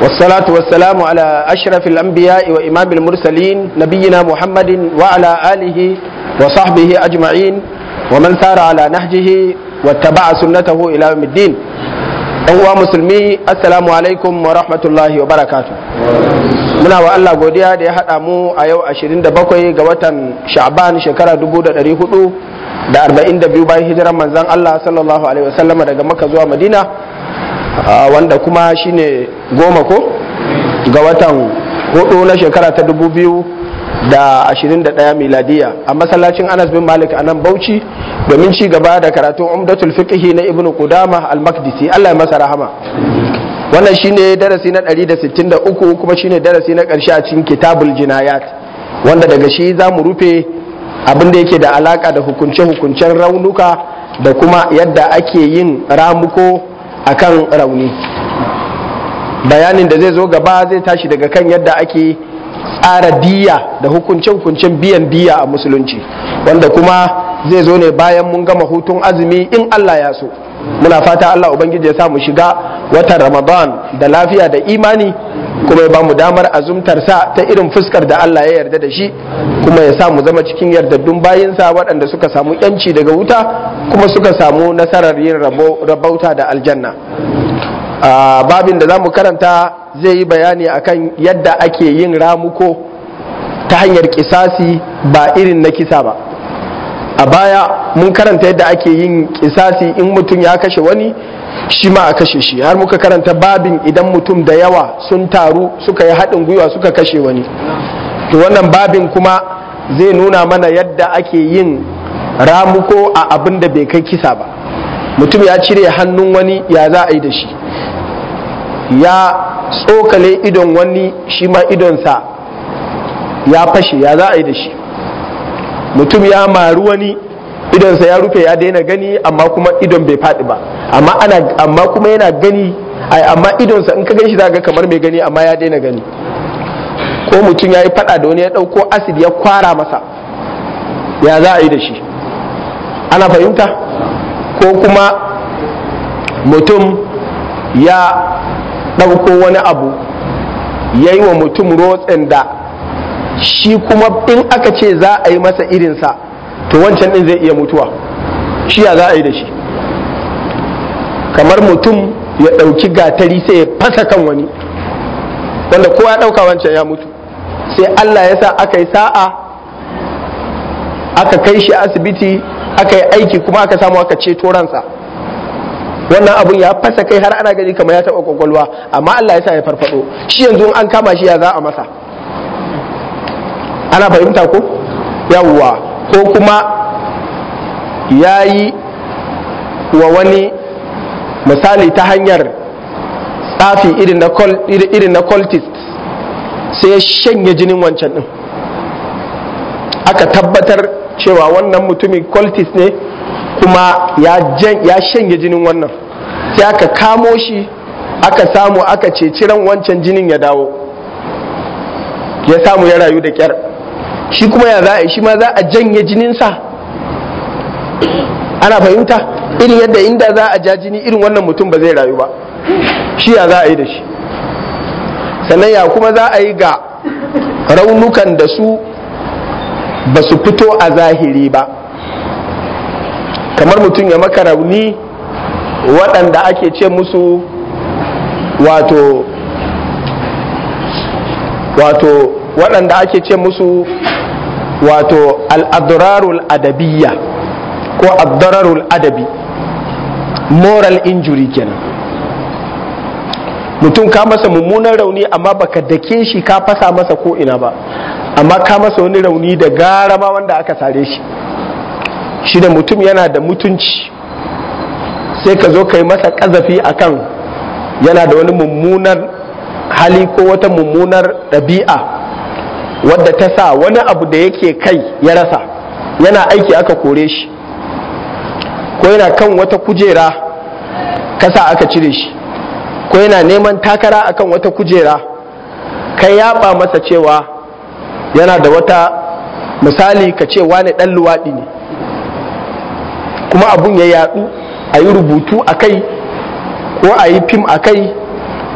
والصلاة والسلام على أشرف الأنبياء وإمام المرسلين نبينا محمد وعلى آله وصحبه أجمعين ومن سار على نهجه واتبع سنته إلى يوم الدين uwa musulmi assalamu alaikum wa rahmatullahi wa barakatu muna wa Allah godiya da ya haɗa mu a yau 27 ga watan sha'ban shekara 1442 bayan hijiran manzan Allah sallallahu alaihi wasallama daga maka zuwa madina wanda kuma shine goma ko ga watan hudu na shekara ta 2021 miladiya a masallacin anas bin malik a nan bauchi domin ci gaba da karatun umdatul fiqhi na ibnu qudama al-maqdisi Allah ya masa rahama wannan shine darasi na 163 kuma shine darasi na karshe a cikin kitabul jinayat wanda daga shi za mu rufe abin da yake da alaka da hukunce-hukuncen raunuka da kuma yadda ake yin ramuko akan rauni bayanin da zai zo gaba zai tashi daga kan yadda ake tsara diya da hukunce-hukuncen biyan diya a musulunci wanda kuma zai zo ne bayan mun gama hutun azumi in Allah ya so muna fata Allah ubangiji ya sa mu shiga watan Ramadan da lafiya da imani kuma ya ba mu damar azumtar sa ta irin fuskar da Allah ya yarda da shi kuma ya sa mu zama cikin yardaddun bayinsa waɗanda suka samu yanci daga wuta kuma suka samu nasarar yin rabauta da aljanna babin da za mu karanta zai yi bayani akan yadda ake yin ramuko ta hanyar kisasi ba irin na kisa ba a baya mun karanta yadda ake yin kisasi in mutum ya kashe wani shi ma a kashe shi har muka karanta babin idan mutum da yawa sun taru suka yi haɗin gwiwa suka kashe wani to wannan babin kuma zai nuna mana yadda ake yin ramuko a abin da bai kai kisa ba mutum ya cire hannun wani ya za a yi da shi ya tsokale idon wani shi ma idonsa ya fashe ya za a yi da shi mutum ya maru wani idonsa ya rufe ya daina gani amma kuma idon bai faɗi ba amma ana amma kuma yana gani amma idonsa in ka gan shi za ga kamar mai gani amma ya daina gani ko mutum ya yi faɗa da wani ya ɗauko asid ya kwara masa ya za a yi da shi ana fahimta ko kuma mutum ya ɗauko wani abu ya yi wa mutum rotsin da shi kuma in aka ce za a yi masa irinsa to wancan ɗin zai iya mutuwa shi ya za a yi da shi kamar mutum ya ɗauki gatari sai ya fasa kan wani wanda kowa ya ɗauka wancan ya mutu sai Allah ya sa aka yi sa'a aka kai shi asibiti aka yi aiki kuma aka samu aka ceto ransa wannan abun ya fasa kai har ana gani kamar ya taɓa kwakwalwa amma Allah ya sa ya farfado shi yanzu an kama shi ya za a masa ana fahimta ko yawwa ko kuma ya yi wa wani misali ta hanyar tsafi irin na cultist sai ya shanye jinin wancan din aka tabbatar cewa wannan mutumin cultist ne kuma ya shanye jinin wannan sai aka kamo shi aka samu aka ceci ran wancan jinin ya dawo ya samu ya rayu da kyar shi kuma ya za a yi shi ma za a janye jininsa ana fahimta irin yadda inda za a ja jini irin wannan mutum ba zai rayu ba shi ya za a yi da shi sannan ya kuma za a yi ga raunukan da su ba su fito a zahiri ba kamar mutum ya maka rauni waɗanda ake ce musu wato wato waɗanda ake ce musu wato al'adrarul adabiyya ko adrarul adabi moral injury kenan mutum ka masa mummunan rauni amma baka dake shi ka fasa masa ko ina ba amma ka masa wani rauni da gara ma wanda aka sare shi shi da mutum yana da mutunci sai ka zo ka yi masa kazafi akan yana da wani mummunar hali ko wata mummunar ɗabi'a wadda ta sa wani abu da yake kai ya rasa yana aiki aka kore shi ko yana kan wata kujera kasa aka cire shi ko yana neman takara akan wata kujera ka yaba masa cewa yana da wata misali ka ce wani ɗan luwaɗi ne kuma abun ya yadu a yi rubutu a kai ko a yi fim a kai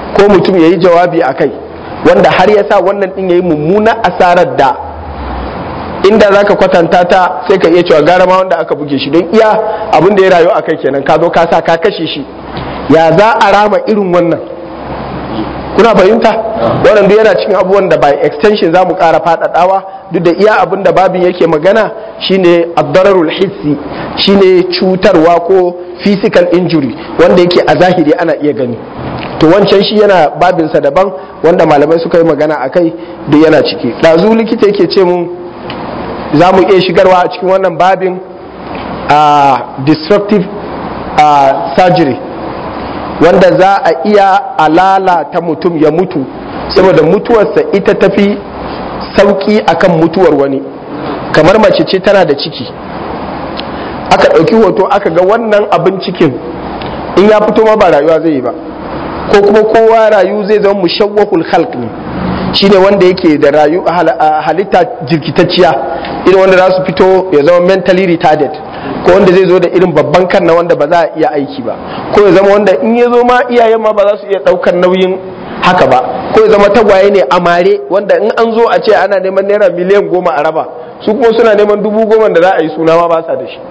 ko mutum ya yi jawabi a kai wanda har ya sa wannan ɗin ya yi mummuna asarar da inda za ka kwatanta ta sai ka iya cewa gara ma wanda aka buge shi don iya abin da ya rayu a kai kenan ka zo ka sa ka kashe shi ya za a rama irin wannan kuna fahimta wannan duk yana cikin abubuwan da by extension za mu ƙara faɗaɗawa duk da iya abin da babin yake magana shine addararul hissi shine cutarwa ko physical injury wanda yake a zahiri ana iya gani to wancan shi yana babinsa daban wanda malamai suka yi magana a kai duk yana ciki ɗazu likita yake ce mun za mu iya shigarwa a cikin wannan babin a destructive surgery wanda za a iya alalata mutum ya mutu saboda mutuwarsa ita tafi sauki akan mutuwar wani kamar mace ce tana da ciki aka ɗauki hoto aka ga wannan abin cikin in ya fito ma ba rayuwa zai yi ba ko kuma kowa rayu zai zama mushawwahul khalq ne shine wanda yake da rayu halitta jirkitacciya irin wanda za su fito ya zama mentally retarded ko wanda zai zo da irin babban kan na wanda ba za a iya aiki ba ko ya zama wanda in ya zo ma iyayen ma ba za su iya daukar nauyin haka ba ko ya zama tagwaye ne a mare wanda in an zo a ce ana neman naira miliyan goma a raba su kuma suna neman dubu goma da za a yi suna ma ba sa da shi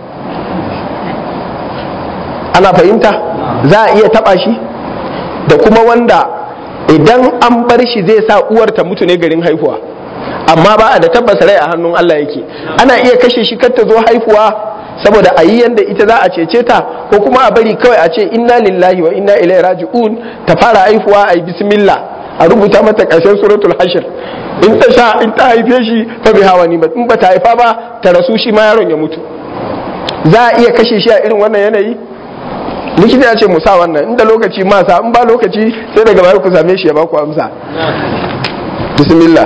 ana fahimta za a iya taba shi da kuma wanda idan an bar shi zai sa uwar ta mutu ne garin haihuwa amma ba a da tabbas rai a hannun Allah yake ana iya kashe shi kar ta zo haihuwa saboda a yi yanda ita za a cece ta ko kuma a bari kawai a ce inna lillahi wa inna ilaihi raji'un ta fara haihuwa a yi bismillah a rubuta mata ƙarshen suratul hashir in ta sha in ta haife shi fa bi hawa ni in ba ta haifa ba ta rasu shi ma yaron ya mutu za a iya kashe shi a irin wannan yanayi likita ya ce mu sa wannan inda lokaci ma sa in ba lokaci sai daga baya ku same shi ya baku amsa bismillah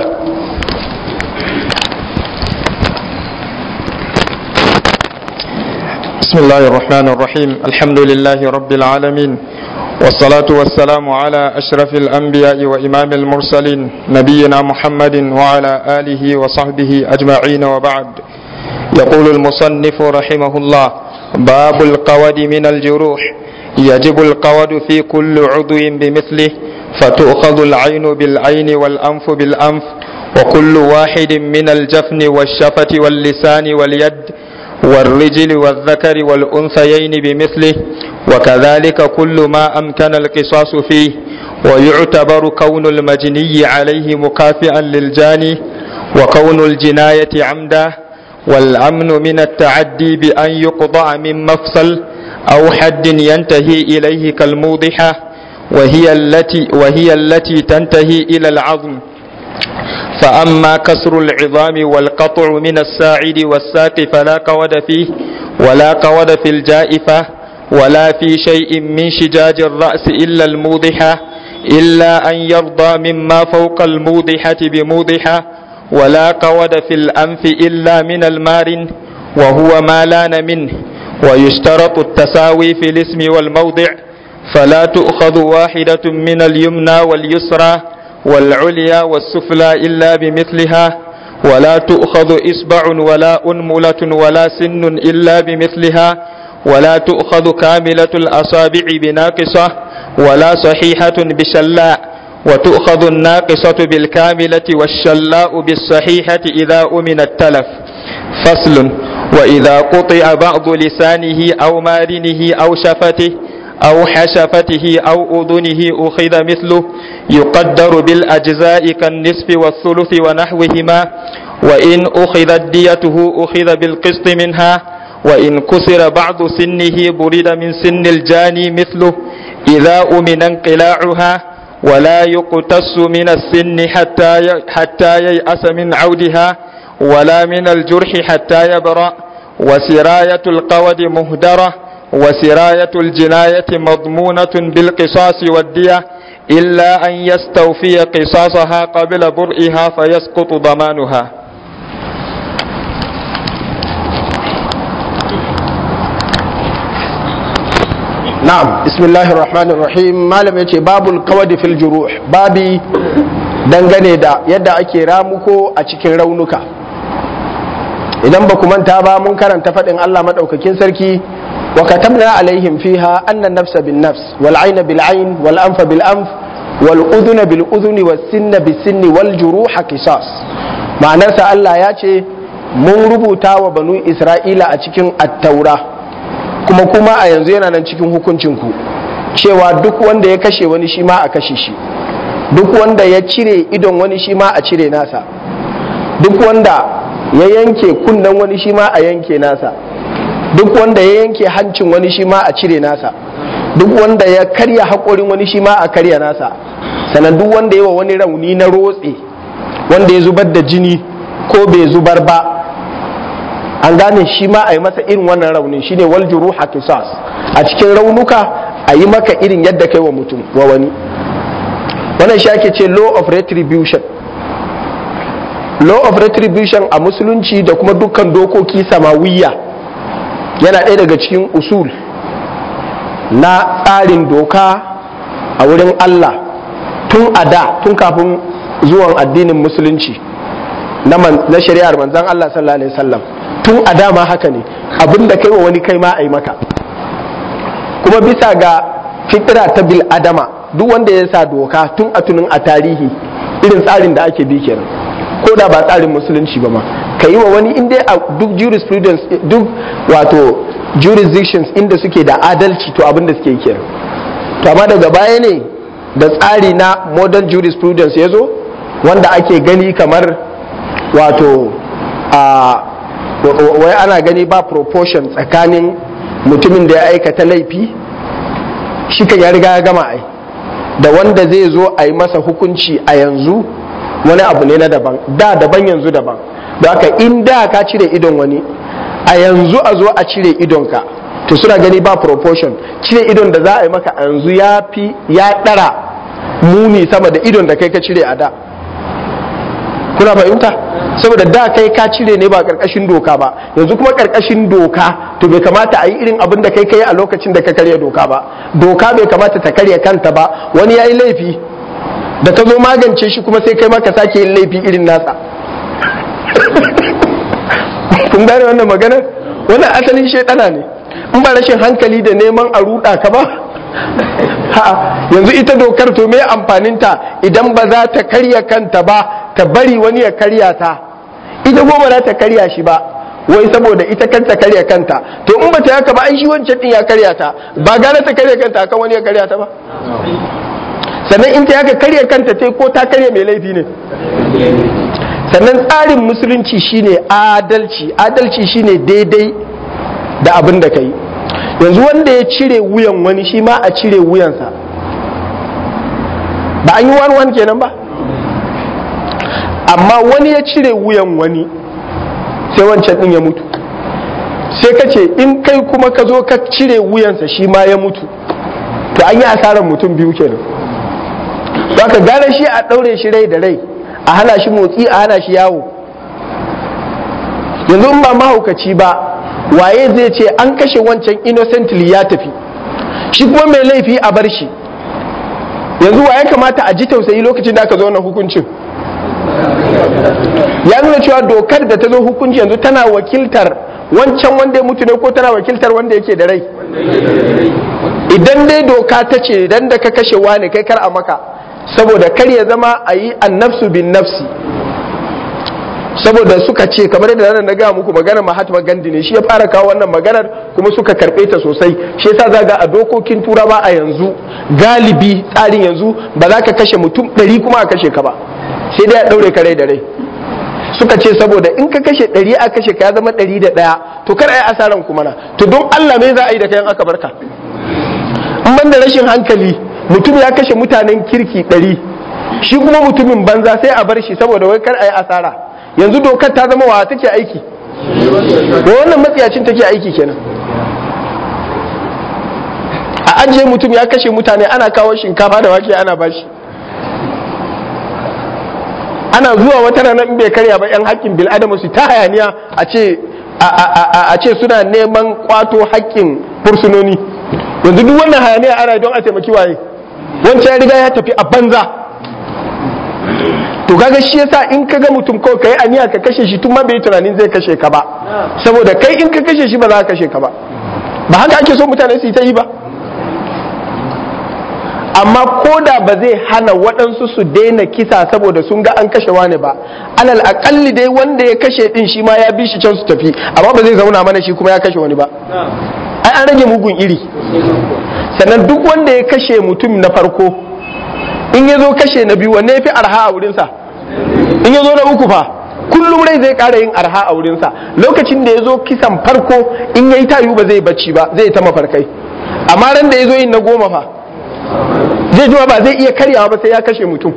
بسم الله الرحمن الرحيم الحمد لله رب العالمين والصلاة والسلام على أشرف الأنبياء وإمام المرسلين نبينا محمد وعلى آله وصحبه أجمعين وبعد يقول المصنف رحمه الله باب القود من الجروح يجب القود في كل عضو بمثله فتؤخذ العين بالعين والأنف بالأنف وكل واحد من الجفن والشفة واللسان واليد والرجل والذكر والأنثيين بمثله وكذلك كل ما أمكن القصاص فيه ويعتبر كون المجني عليه مكافئا للجاني وكون الجناية عمدا والأمن من التعدي بأن يقضع من مفصل أو حد ينتهي إليه كالموضحة وهي التي وهي التي تنتهي إلى العظم فأما كسر العظام والقطع من الساعد والساق فلا قود فيه ولا قود في الجائفة ولا في شيء من شجاج الرأس إلا الموضحة إلا أن يرضى مما فوق الموضحة بموضحة ولا قود في الأنف إلا من المارن وهو ما لان منه ويشترط التساوي في الاسم والموضع فلا تؤخذ واحدة من اليمنى واليسرى والعليا والسفلى إلا بمثلها ولا تؤخذ إصبع ولا أنملة ولا سن إلا بمثلها ولا تؤخذ كاملة الأصابع بناقصة ولا صحيحة بشلاء وتؤخذ الناقصة بالكاملة والشلاء بالصحيحة إذا أمن التلف فصل وإذا قطع بعض لسانه أو مارنه أو شفته أو حشفته أو أذنه أخذ مثله يقدر بالأجزاء كالنصف والثلث ونحوهما وإن أخذت ديته أخذ بالقسط منها وإن كسر بعض سنه برد من سن الجاني مثله إذا أمن انقلاعها ولا يقتص من السن حتى حتى ييأس من عودها ولا من الجرح حتى يبرأ وسراية القود مهدرة وسراية الجناية مضمونة بالقصاص والدية إلا أن يستوفي قصاصها قبل برئها فيسقط ضمانها na'am bismillahir rahmanir rahim malam yace babul qawadi fil juruh babi dangane da yadda ake ramuko a cikin raunuka idan ba ku manta ba mun karanta faɗin Allah madaukakin sarki wa katabna alaihim fiha anna nafsa bin nafs wal ayna bil ayn wal anfa bil anf wal udhuna bil udhuni was sinna bis sinni wal juruha qisas ma'anarsa Allah ya ce mun rubuta wa banu Isra'ila a cikin attaura kuma kuma a yanzu yana nan cikin hukuncin ku cewa duk wanda ya kashe wani shi ma a kashe shi duk wanda ya cire idon wani shi ma a cire nasa duk wanda ya yanke kunnen wani shi ma a yanke nasa duk wanda ya yanke hancin wani shi ma a cire nasa duk wanda ya karya haƙorin wani shi ma a karya nasa sannan duk wanda ya wa wani rauni na rotse wanda ya zubar da jini ko bai zubar ba an gane shi ma a yi masa irin wannan raunin shine wal juruha qisas a cikin raunuka a yi maka irin yadda kai wa mutum wa wani wannan shi ake ce law of retribution law of retribution a musulunci da kuma dukkan dokoki samawiyya yana ɗaya daga cikin usul na tsarin doka a wurin Allah tun a da tun kafin zuwan addinin musulunci na shari'ar manzan Allah sallallahu alaihi wasallam tun a da ma haka ne abinda kai wa wani kai ma a yi maka kuma bisa ga fitira ta bil adama duk wanda ya sa doka tun a tunin a tarihi irin tsarin da ake bi kenan ko da ba tsarin musulunci ba ma ka yi wa wani inda a duk jurisprudence duk wato jurisdictions inda suke da adalci to abin da suke yi kenan to amma daga baya ne da tsari na modern jurisprudence ya zo wanda ake gani kamar wato a wai ana gani ba proportion tsakanin mutumin da ya aikata laifi shi kan ya riga ya gama ai da wanda zai zo a yi masa hukunci a yanzu wani abu ne na daban da daban yanzu daban da haka in da ka cire idon wani a yanzu a zo a cire idonka to suna gani ba proportion cire idon da za a yi maka a yanzu ya fi ya ɗara muni sama da idon da kai ka cire a da kuna fahimta saboda da kai ka cire ne ba karkashin doka ba yanzu kuma karkashin doka to bai kamata a yi irin abin da kai kai a lokacin da ka karya doka ba doka bai kamata ta karya kanta ba wani ya yi laifi da ka zo magance shi kuma sai kai ma ka sake yin laifi irin nasa kun gane wannan magana wannan asalin shaidana ne in ba rashin hankali da neman a ruɗa ka ba ha yanzu ita dokar to me amfaninta idan ba za ta karya kanta ba ta bari wani ya karya ta ita goma za ta karya shi ba wai saboda ita kanta karya kanta to in bata haka ba an shi wancan din ya karya ta ba gane ta karya kanta akan wani ya karya ta ba sannan in ta haka karya kanta ta ko ta karya mai laifi ne sannan tsarin musulunci shine adalci adalci shine daidai da abin da kai yanzu wanda ya cire wuyan wani shi ma a cire wuyansa ba an yi wani wani kenan ba amma wani ya cire wuyan wani sai wancan din ya mutu sai ka ce in kai kuma ka zo ka cire wuyansa shi ma ya mutu to an yi asarar mutum biyu kenan za ka gane shi a ɗaure shi rai da rai a hana shi motsi a hana shi yawo yanzu in ba mahaukaci ba waye zai ce an kashe wancan innocently ya tafi shi kuma mai laifi a bar shi yanzu waye kamata a ji tausayi lokacin da aka zo wannan hukuncin ya nuna cewa dokar da ta zo hukunci yanzu tana wakiltar wancan wanda ya mutu ne ko tana wakiltar wanda yake da rai idan dai doka ta ce idan da ka kashe wani kai kar a maka saboda kar ya zama a yi annafsu bin nafsi saboda suka ce kamar yadda nan na gaya muku maganar Mahatma Gandhi ne shi ya fara kawo wannan maganar kuma suka karbe ta sosai shi yasa zaga a dokokin turawa a yanzu galibi tsarin yanzu ba za ka kashe mutum ɗari kuma a kashe ka ba sai dai a ɗaure ka rai da rai suka ce saboda in ka kashe ɗari a kashe ka ya zama ɗari da ɗaya to kar a yi asaran kuma na to don Allah me za a yi da kayan aka barka in ban da rashin hankali mutum ya kashe mutanen kirki ɗari shi kuma mutumin banza sai a bar shi saboda wai kar a yi asara yanzu dokar ta zama wa take aiki wa wannan matsiyacin take aiki kenan a ajiye mutum ya kashe mutane ana kawo shinkafa da wake ana bashi ana zuwa wata ranar in bai karya ba yan haƙƙin bil'adama su ta hayaniya a ce a ce suna neman kwato haƙƙin fursunoni yanzu duk wannan hayaniya ana don a taimaki waye wancan ya riga ya tafi a banza to kaga shi yasa in kaga mutum ko kai aniya ka kashe shi tun ma bai tunanin zai kashe ka ba saboda kai in ka kashe shi ba za ka kashe ka ba ba haka ake so mutane su yi ta yi ba amma ko da ba zai hana waɗansu su daina kisa saboda sun ga an kashe wani ba alal aƙalli dai wanda ya kashe ɗin shi ma ya bi shi can su tafi amma ba zai zauna mana shi kuma ya kashe wani ba ai an rage mugun iri sannan duk wanda ya kashe mutum na farko in ya zo kashe na biyu wanne ya fi arha a wurinsa in ya zo na uku fa kullum rai zai ƙara yin arha a wurinsa lokacin da ya zo kisan farko in ya yi tayu ba zai bacci ba zai ta mafarkai amma ran da ya zo yin na goma fa zai jima ba zai iya karyawa ba sai ya kashe mutum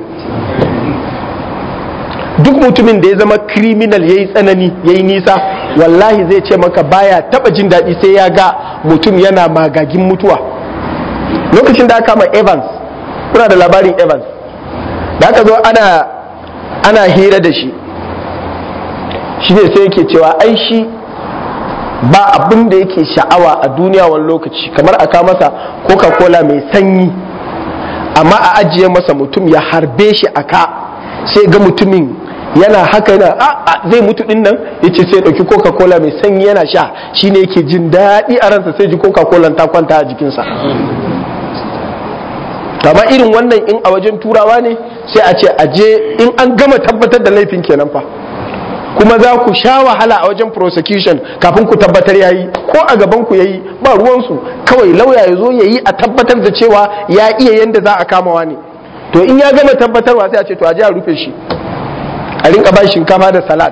duk mutumin da ya zama criminal ya yi tsanani ya yi nisa wallahi zai ce maka baya taba jin daɗi sai ya ga mutum yana magagin mutuwa lokacin da aka kama evans kuna da labarin evans da aka zo ana ana hira da shi shi ne sai yake cewa ai shi ba abin da yake sha'awa a duniya wani lokaci kamar aka masa coca-cola mai sanyi amma a ajiye masa mutum ya harbe shi a ka sai ga mutumin yana haka yana a zai mutu din nan ya ce sai ɗauki coca-cola mai sanyi yana sha shine yake jin daɗi a ransa sai ji coca-cola ta kwanta a jikinsa amma irin wannan in a wajen turawa ne sai a ce aje in an gama tabbatar da laifin kenan fa kuma za ku sha wahala a wajen prosecution kafin ku tabbatar yayi ko a gaban ku yayi ba ruwansu kawai lauya ya zo yayi a tabbatar da cewa ya iya yanda za a kamawa ne to in ya gama tabbatarwa sai a ce to a je a rufe shi a rinka ba shinkafa da salad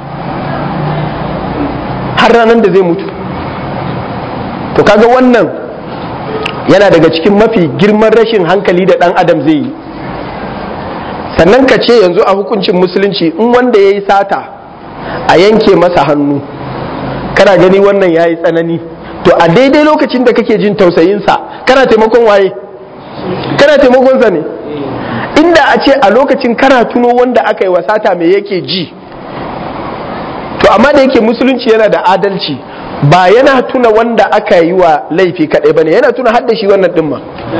har ranar da zai mutu to kaga wannan yana daga cikin mafi girman rashin hankali da dan adam zai yi sannan ka ce yanzu a hukuncin musulunci in wanda ya yi sata a yanke masa hannu kana gani wannan ya yi tsanani to a daidai lokacin da kake jin tausayinsa kana taimakon waye kana taimakonsa ne inda a ce a lokacin kana tuno wanda aka yi wasata mai yake ji to amma da yake musulunci yana da adalci ba yana tuna wanda aka yi wa laifi kaɗai ba ne yana tuna hadda shi wannan ɗin ma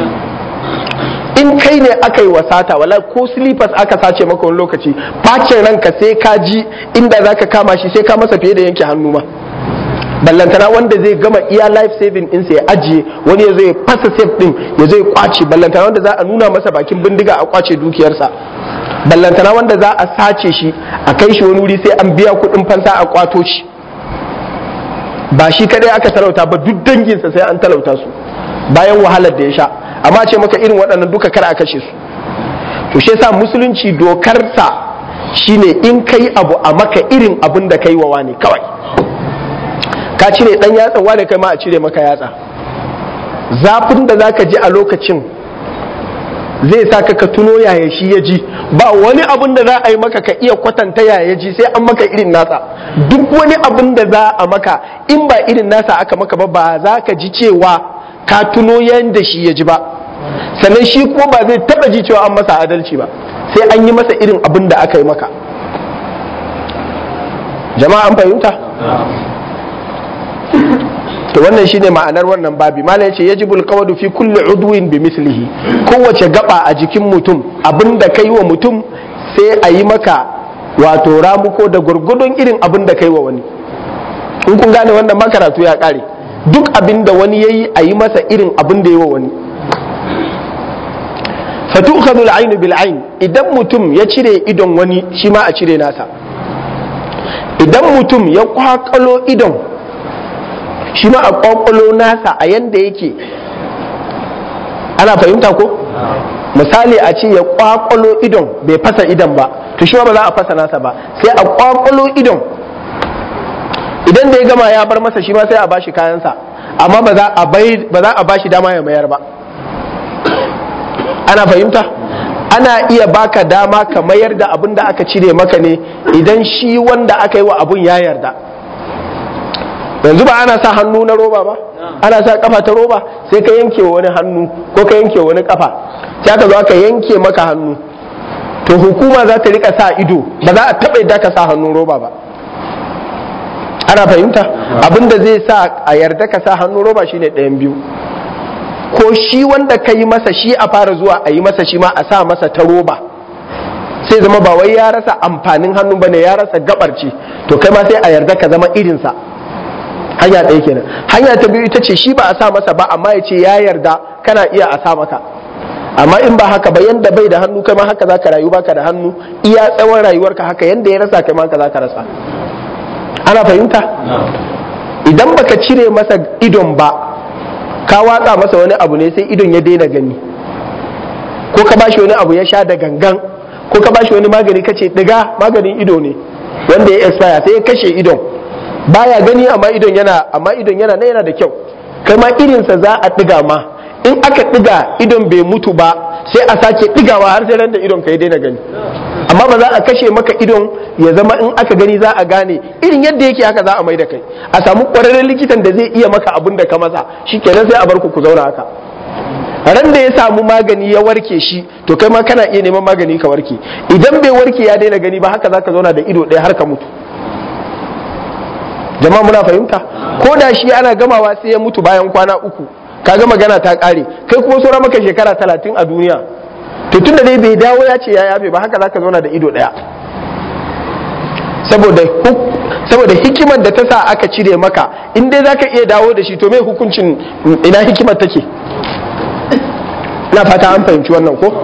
in kai ne aka yi wasata wala ko slippers aka sace maka wani lokaci bacin ranka sai ka ji inda za ka kama shi sai ka masa fiye da yanke hannu ma ballantana wanda zai gama iya life saving ɗinsa ya ajiye wani ya zai fasa safe ɗin ya zai kwace ballantana wanda za a nuna masa bakin bindiga a kwace dukiyarsa ballantana wanda za a sace shi a kai shi wani wuri sai an biya kuɗin fansa a kwato shi ba shi kadai aka talauta ba duk danginsa sai an talauta su bayan wahalar da ya sha amma ce maka irin waɗannan duka kar a kashe su to shi yasa musulunci dokarsa shine in kai abu a maka irin abin da kai wa wani kawai ka cire dan yatsa wane kai ma a cire maka yatsa zafin da zaka ji a lokacin zai sa ka tuno yaya shi ya ji ba wani abin da za a yi maka ka iya kwatanta yaya ji sai an maka irin nasa duk wani abin da za a maka in ba irin nasa aka maka ba ba za ka ji cewa ka tuno yadda shi ya ji ba sannan shi kuma ba zai taba ji cewa an masa adalci ba sai an yi masa irin abin da aka yi maka jama'a an fahimta to wannan shine ma'anar wannan babi malam yace yajibul qawdu fi kulli udwin bi mislihi kowace gaba a jikin mutum abinda kai wa mutum sai a yi maka wato ramuko da gurgudun irin abin da kai wa wani in kun gane wannan makaratu ya kare duk abin da wani yayi a yi masa irin abin da yi wa wani fatukhadhu al-ayn bil ayn idan mutum ya cire idon wani shi ma a cire nasa idan mutum ya kwakalo idon shi ma a kwakwalo nasa a yanda yake ana fahimta ko misali a ce ya kwakwalo idon bai fasa idon ba to shi ba za a fasa nasa ba sai a kwakwalo idon idan da ya gama ya bar masa shi ma sai a bashi kayansa amma ba za a bashi dama ya mayar ba ana fahimta ana iya baka dama ka mayar da abin da aka cire maka ne idan shi wanda aka yi wa abun ya yarda yanzu ba ana sa hannu na roba ba ana sa kafa ta roba sai ka yanke wani hannu ko ka yanke wani kafa sai aka zo aka yanke maka hannu to hukuma za ta rika sa ido ba za a taɓa yadda ka sa hannun roba ba ana fahimta abin da zai sa a yarda ka sa hannun roba shine ɗayan biyu ko shi wanda ka yi masa shi a fara zuwa a yi masa shi ma a sa masa ta roba sai zama ba wai ya rasa amfanin hannu bane ya rasa gabar ce to kai ma sai a yarda ka zama irinsa hanya ɗaya kenan hanya ta biyu ita ce shi ba a sa masa ba amma ya ce ya yarda kana iya a sa maka amma in ba haka ba yanda bai da hannu kai ma haka zaka rayu baka da hannu iya tsawon rayuwarka haka yanda ya rasa kai ma haka zaka rasa ana fahimta idan baka cire masa idon ba ka watsa masa wani abu ne sai idon ya daina gani ko ka bashi wani abu ya sha da gangan ko ka bashi wani magani kace diga maganin ido ne wanda ya expire sai ya kashe idon baya gani amma idon yana amma idon yana na yana da kyau kai ma irinsa za a diga ma in aka diga idon bai mutu ba sai a sake digawa har sai ran da idon ka ya daina gani amma ba za a kashe maka idon ya zama in aka gani za a gane irin yadda yake haka za a mai da kai a samu kwararren likitan da zai iya maka abin da ka masa shikenan sai a bar ku ku zauna haka ran da ya samu magani ya warke shi to kai ma kana iya neman magani ka warke idan bai warke ya daina gani ba haka zaka zauna da ido ɗaya har ka mutu jama'a muna fahimta ko da shi ana gamawa sai ya mutu bayan kwana uku kaga magana ta ƙare kai kuma saura maka shekara talatin a duniya to tun da dai bai dawo ya ce ya yabe ba haka zaka zauna da ido ɗaya saboda saboda hikimar da ta sa aka cire maka in dai zaka iya dawo da shi to me hukuncin ina hikimar take na fata an fahimci wannan ko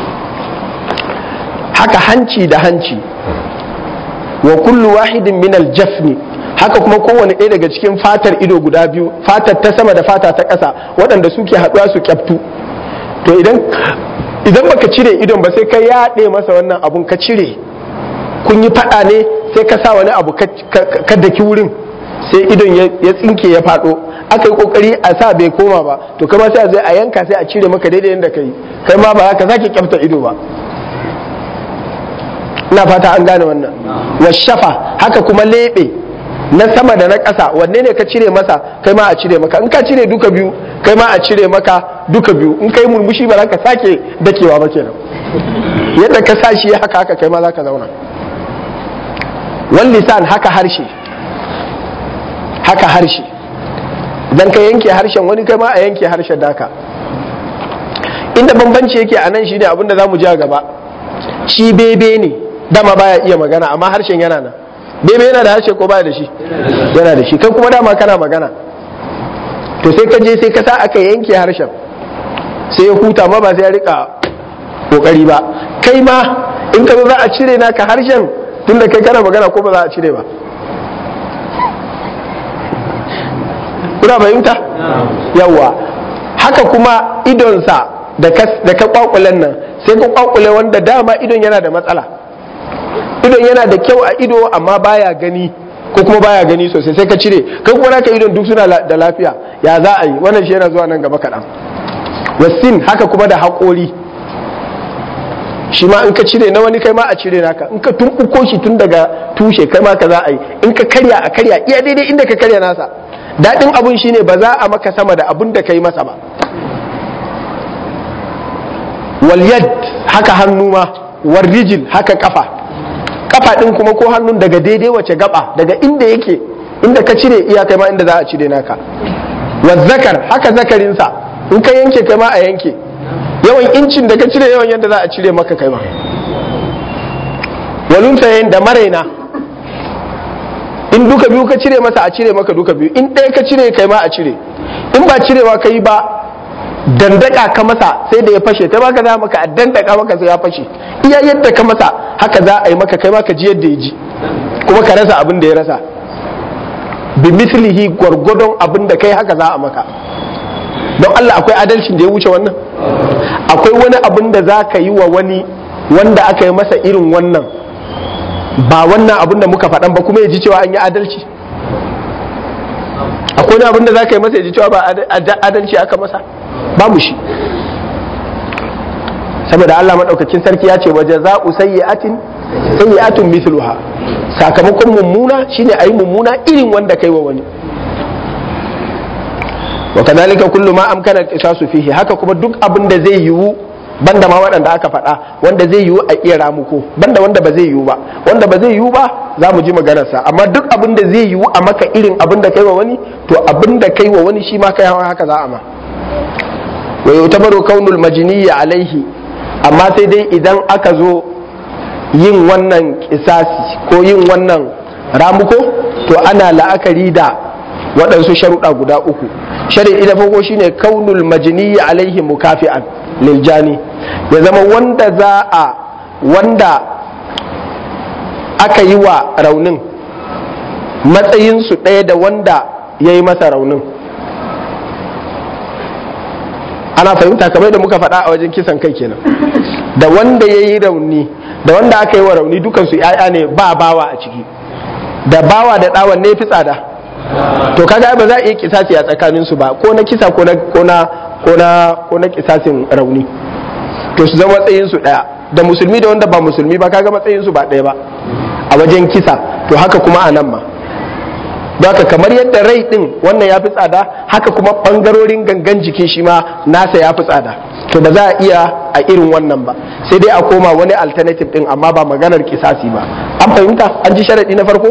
haka hanci da hanci wa kullu wahidin min aljafni haka kuma kowane ɗaya daga cikin fatar ido guda biyu fatar ta sama da fata ta ƙasa waɗanda suke haɗuwa su kyaftu to idan idan baka cire idon ba sai ka yaɗe masa wannan abun ka cire kun yi faɗa ne sai ka sa wani abu ka daki wurin sai idon ya tsinke ya faɗo aka yi kokari a sa bai koma ba to kama sai a zai a yanka sai a cire maka daidai yadda kai kai ma ba haka sake kyafta ido ba ina fata an gane wannan wa shafa haka kuma lebe na sama da na ƙasa wanne ne ka cire masa kai ma a cire maka in ka cire duka biyu kai ma a cire maka duka biyu in kai murmushi ba za ka sake dakewa ba kenan yadda ka sa shi haka haka kai ma za ka zauna wal lisan haka harshe haka harshe idan ka yanke harshen wani kai ma a yanke harshen daka inda bambanci yake a nan shine abinda za mu ji a gaba shi bebe ne dama baya iya magana amma harshen yana nan bebe yana da harshe ko baya da shi yana da shi kai kuma dama kana magana to sai ka je sai ka sa aka yanke harshen sai ya huta ma ba sai ya rika kokari ba kai ma in ka zo za a cire naka harshen tunda kai kana magana ko ba za a cire ba kuna fahimta yawa haka kuma idonsa da ka kwakulen nan sai ka kwakule wanda dama idon yana da matsala idon yana da kyau a ido amma baya gani ko kuma baya gani sosai sai ka cire kai kuma naka idon duk suna da lafiya ya za a yi wannan shi yana zuwa nan gaba kaɗan wasin haka kuma da haƙori shi ma in ka cire na wani kai ma a cire naka in ka tumɓuko shi tun daga tushe kai ma ka za a yi in ka karya a karya iya daidai inda ka karya nasa daɗin abun shine ba za a maka sama da abun da ka yi masa ba walyad haka hannu ma warrijil haka kafa kafa ɗin kuma ko hannun daga daidai wace gaba daga inda yake inda ka cire iya kai ma inda za a cire naka wazzakar haka zakarinsa in ka yanke kai ma a yanke yawan incin da ka cire yawan yadda za a cire maka kai ma walunta yayin da maraina in duka biyu ka cire masa a cire maka duka biyu in ɗaya ka cire kai ma a cire in ba cirewa ka yi ba dandaka ka masa sai da ya fashe kai ma ka za maka a dandaka maka sai ya fashe iya yadda ka masa haka za a yi maka kai ma ka ji yadda ya ji kuma ka rasa abin da ya rasa bi mislihi gwargwadon abin da kai haka za a maka don Allah akwai adalcin da ya wuce wannan akwai wani abin da za ka yi wa wani wanda aka yi masa irin wannan ba wannan abin da muka faɗan ba kuma ya ji cewa an yi adalci akwai wani abin da za ka yi masa ya ji cewa ba adalci aka masa babu shi saboda Allah maɗaukakin sarki ya ce waje za'u sayyi'atin sayyi'atun mithluha sakamakon mummuna shine ayi mummuna irin wanda kai wa wani wa kadhalika kullu ma amkana al-qisasu fihi haka kuma duk abin da zai yiwu banda ma waɗanda aka faɗa wanda zai yiwu a iya ramuko banda wanda ba zai yiwu ba wanda ba zai yiwu ba za mu ji maganarsa amma duk abin da zai yiwu a maka irin abin da kai wa wani to abin da kai wa wani shi ma kai haka za a ma wa yutabaru kaunul majniyya alaihi amma sai dai idan aka zo yin wannan kisasi ko yin wannan ramuko to ana la'akari da waɗansu sharuɗa guda uku shari'i na farko shine kaunul majniyi alaihi mukafi'an liljani ya zama wanda za a wanda aka yi wa raunin matsayinsu ɗaya da wanda ya yi masa raunin ana fahimta kamar da muka faɗa a wajen kisan kai kenan da wanda ya yi rauni da wanda aka yi wa rauni dukansu ‘ya'ya ne ba bawa a ciki da bawa da ɗawan ne fi tsada to kaga ba za a iya kisasi a tsakaninsu ba ko na kisa ko na ko na ko na kisasin rauni to su zama matsayinsu ɗaya da musulmi da wanda ba musulmi ba kaga matsayinsu ba ɗaya ba a wajen kisa to haka kuma a nan ma haka kamar yadda rai din wannan ya fi tsada haka kuma ɓangarorin gangan jikin shi ma nasa ya fi tsada to ba za a iya a irin wannan ba sai dai a koma wani alternative din amma ba maganar kisasi ba an fahimta an ji sharaɗi na farko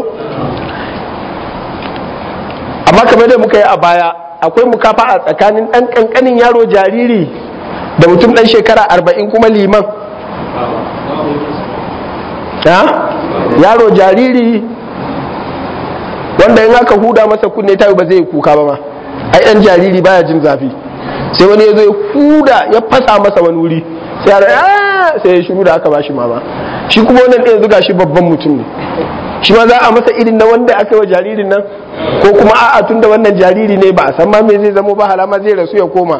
amma kamar da muka yi a baya akwai mukafa a tsakanin ɗan ƙanƙanin yaro jariri da mutum ɗan shekara arba'in kuma liman yaro jariri wanda in aka huda masa kunne ta ba zai kuka ba ma ai ɗan jariri baya jin zafi sai wani ya zo ya huda ya fasa masa wani wuri sai ya sai ya shiru da aka bashi mama shi kuma wannan ɗaya zuga shi babban mutum ne shi ma za a masa irin na wanda aka yi wa jaririn nan ko kuma a'a tun da wannan jariri ne ba a san ma me zai zamo ba halama zai rasu ya koma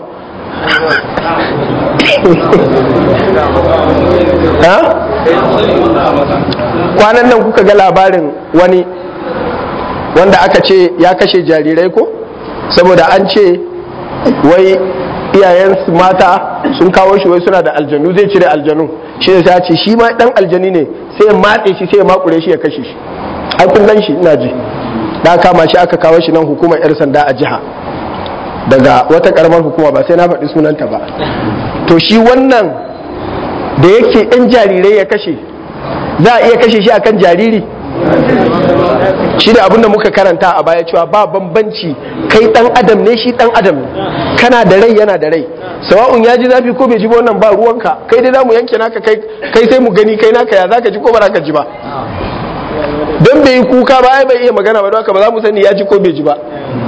kwanan nan kuka ga labarin wani wanda aka ce ya kashe jarirai ko saboda an ce wai iyayensu mata sun kawo shi wai suna da aljanu zai cire aljanu shi ne sai ce shi ma dan aljani ne sai ya matse shi sai ya makure shi ya kashe shi ai kun gan shi ina ji da kama shi aka kawo shi nan hukumar yar sanda a jiha daga wata karamar hukuma ba sai na faɗi sunanta ba to shi wannan da yake yan jarirai ya kashe za a iya kashe shi akan jariri shi da abinda muka karanta a baya cewa ba bambanci kai dan adam ne shi dan adam ne kana da rai yana da rai sawa'un ya ji zafi ko bai ji ba wannan ba ruwanka kai dai zamu yanke naka kai kai sai mu gani kai naka ya zaka ji ko ba zaka ji ba don bai yi kuka ba ai bai iya magana ba don haka ba za mu sani ya ji ko bai ji ba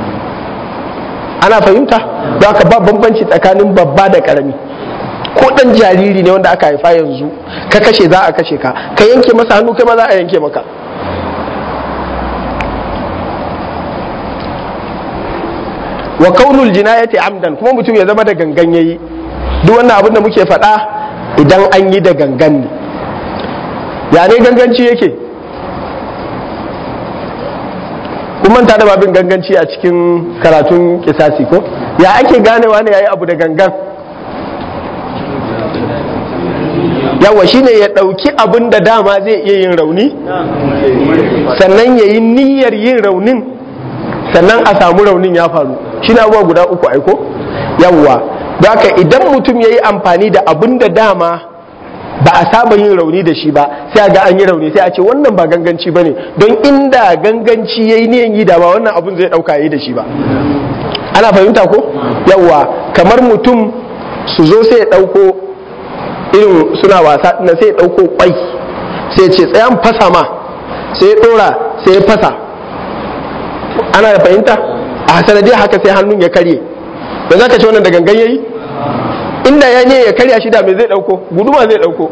ana fahimta don haka ba bambanci tsakanin babba da karami ko dan jariri ne wanda aka haifa yanzu ka kashe za a kashe ka ka yanke masa hannu kai ma za a yanke maka wa kaunul jinayati amdan kuma mutum ya zama da gangan yayi duk wannan abin da muke faɗa idan an yi da gangan ne ya ne ganganci yake kun manta da babin ganganci a cikin karatun kisasi ko ya ake ganewa ne yayi abu da gangan yawa shine ya ɗauki abin da dama zai iya yin rauni sannan ya yi niyyar yin raunin sannan a samu raunin ya faru shi na abuwa guda uku aiko yawwa haka idan mutum ya yi amfani da abin da dama ba a saba yin rauni da shi ba sai a ga an yi rauni sai a ce wannan ba ganganci ba ne don inda ganganci ya yi niyan yi da ba wannan abin zai ɗauka yi da shi ba ana fahimta ko yawwa kamar mutum su zo sai ya ɗauko irin suna wasa na sai ya ɗauko kwai sai ya ce tsayan fasa ma sai ya ɗora sai ya fasa ana da fahimta a sanadiyar haka sai hannun ya karye da za ka ce wannan da gangan yayi inda ya ne ya karya shi da me zai dauko guduma zai dauko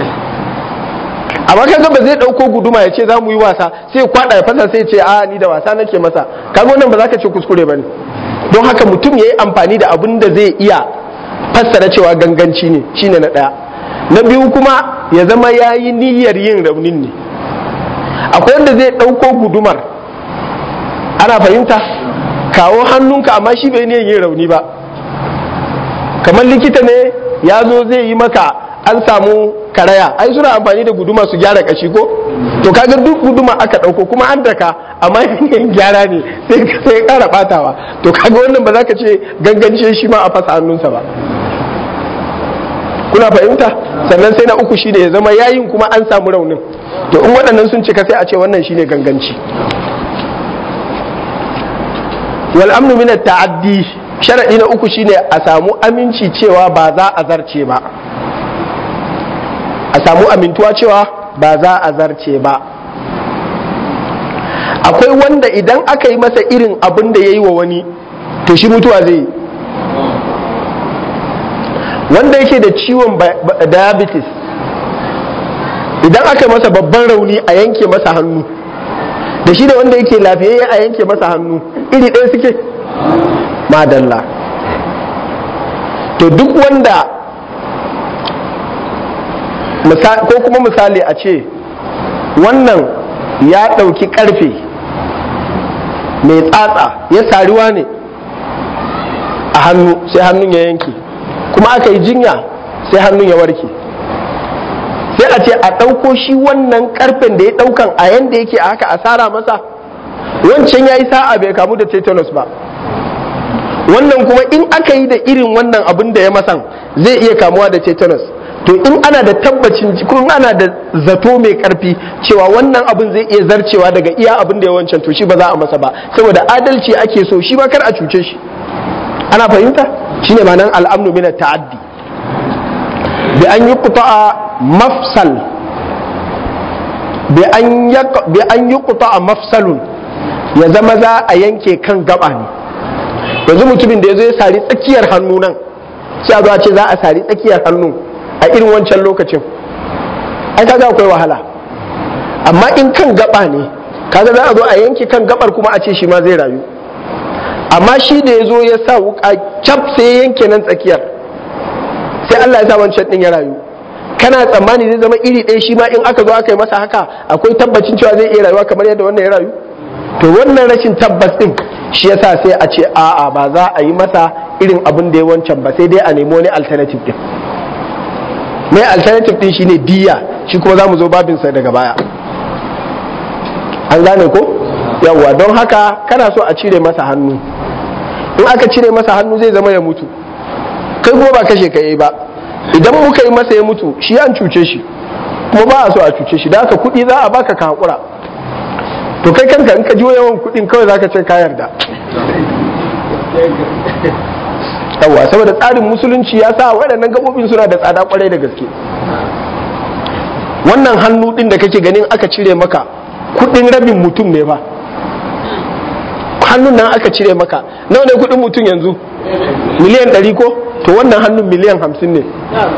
amma kaga ba zai dauko guduma ya ce za mu yi wasa sai kwada ya fasa sai ce a ni da wasa nake masa kaga wannan ba za ka ce kuskure bane don haka mutum ya yi amfani da abin da zai iya fassara cewa ganganci ne shine na daya na biyu kuma ya zama ya yi niyyar yin raunin ne akwai wanda zai dauko gudumar ana fahimta kawo hannunka amma shi bai niyan yin rauni ba kamar likita ne ya zo zai yi maka an samu karaya ai suna amfani da guduma su gyara kashi ko to kaga duk guduma aka dauko kuma an daka amma yin gyara ne sai sai kara batawa to kaga wannan ba za ka ce gangance shi ma a fasa hannunsa ba kuna fahimta sannan sai na uku shine ya zama yayin kuma an samu raunin to in waɗannan sun cika sai a ce wannan shine ganganci wal amnu min ta'addi sharadi na uku shine a samu aminci cewa ba za a zarce ba a samu amintuwa cewa ba za a zarce ba akwai wanda idan aka yi masa irin abin da ya yi wa wani to shi mutuwa zai yi wanda yake da ciwon diabetes idan aka yi masa babban rauni a yanke masa hannu da shi da wanda yake lafiyayye a yanke masa hannu iri ɗaya suke madalla to duk wanda ko kuma misali a ce wannan ya ɗauki ƙarfe mai tsatsa ya sariwa ne a hannu sai hannun ya yanke kuma aka yi jinya sai hannun ya warke sai a ce a ɗauko shi wannan ƙarfen da ya ɗaukan a yanda yake a haka asara masa wancan ya yi sa'a bai kamu da tetanus ba wannan kuma in aka yi da irin wannan abin da ya masan zai iya kamuwa da tetanus to in ana da tabbacin kun ana da zato mai karfi cewa wannan abin zai iya zarcewa daga iya abin da ya wancan to shi ba za a masa ba saboda adalci ake so shi ba kar a cuce shi ana fahimta shine ma'anar al'amnu min ta'addi bi an yi mafsal bi an yi mafsalun ya zama za a yanke kan gaba ne yanzu mutumin da ya zo ya sari tsakiyar hannu nan sai a zo a ce za a sari tsakiyar hannu a irin wancan lokacin ai kaga akwai wahala amma in kan gaba ne kaga za a zo a yanke kan gabar kuma a ce shi ma zai rayu amma shi da ya zo ya sa wuka cap sai ya yanke nan tsakiyar sai Allah ya sa wancan din ya rayu kana tsammani zai zama iri ɗaya shi ma in aka zo aka yi masa haka akwai tabbacin cewa zai iya rayuwa kamar yadda wannan ya rayu to wannan rashin tabbas din shi yasa sai a ce a'a ba za a yi masa irin abin da ya wancan ba sai dai a nemi wani alternative din mai alternative din shine diya shi kuma za mu zo babinsa daga baya an gane ko yawwa don haka kana so a cire masa hannu in aka cire masa hannu zai zama ya mutu kai kuma ba kashe ka yi ba idan muka yi masa ya mutu shi an cuce shi kuma ba a so a cuce shi da haka kuɗi za a baka ka haƙura to kai kanka in ka ji yawan kuɗin kawai za ka ce ka yarda yawwa saboda tsarin musulunci ya sa waɗannan gabobin suna da tsada kwarai da gaske wannan hannu ɗin da kake ganin aka cire maka kuɗin rabin mutum ne ba hannun nan aka cire maka nawa ne kuɗin mutum yanzu miliyan ɗari ko to wannan hannun miliyan hamsin ne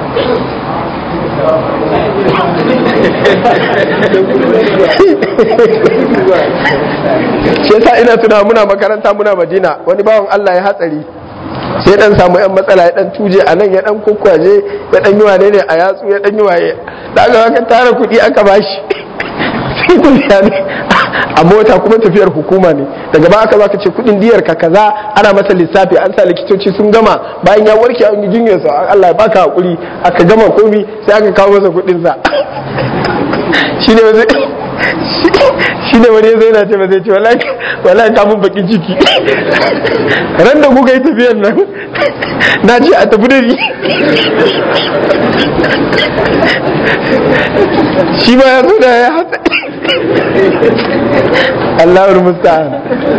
shi yasa ina tuna muna makaranta muna madina wani bawan Allah ya hatsari sai dan samu yan matsala ya dan tuje a nan ya dan kokwaje ya dan yi wane ne a yatsu ya dan yi waye da aka aka tara kuɗi aka bashi sai tafiya ne a mota kuma tafiyar hukuma ne daga ba aka zaka ce kuɗin diyar ka kaza ana masa lissafi an sa likitoci sun gama bayan ya warke an yi jinyar sa Allah ya baka hakuri aka gama komi sai aka kawo masa kuɗin sa shine wani shine wani zai na ce ba zai ce wallahi ka mun bakin ciki ran da kuka yi tafiyar nan na ce a tafi da ni shi ba ya so da ya hata Allahul musta'an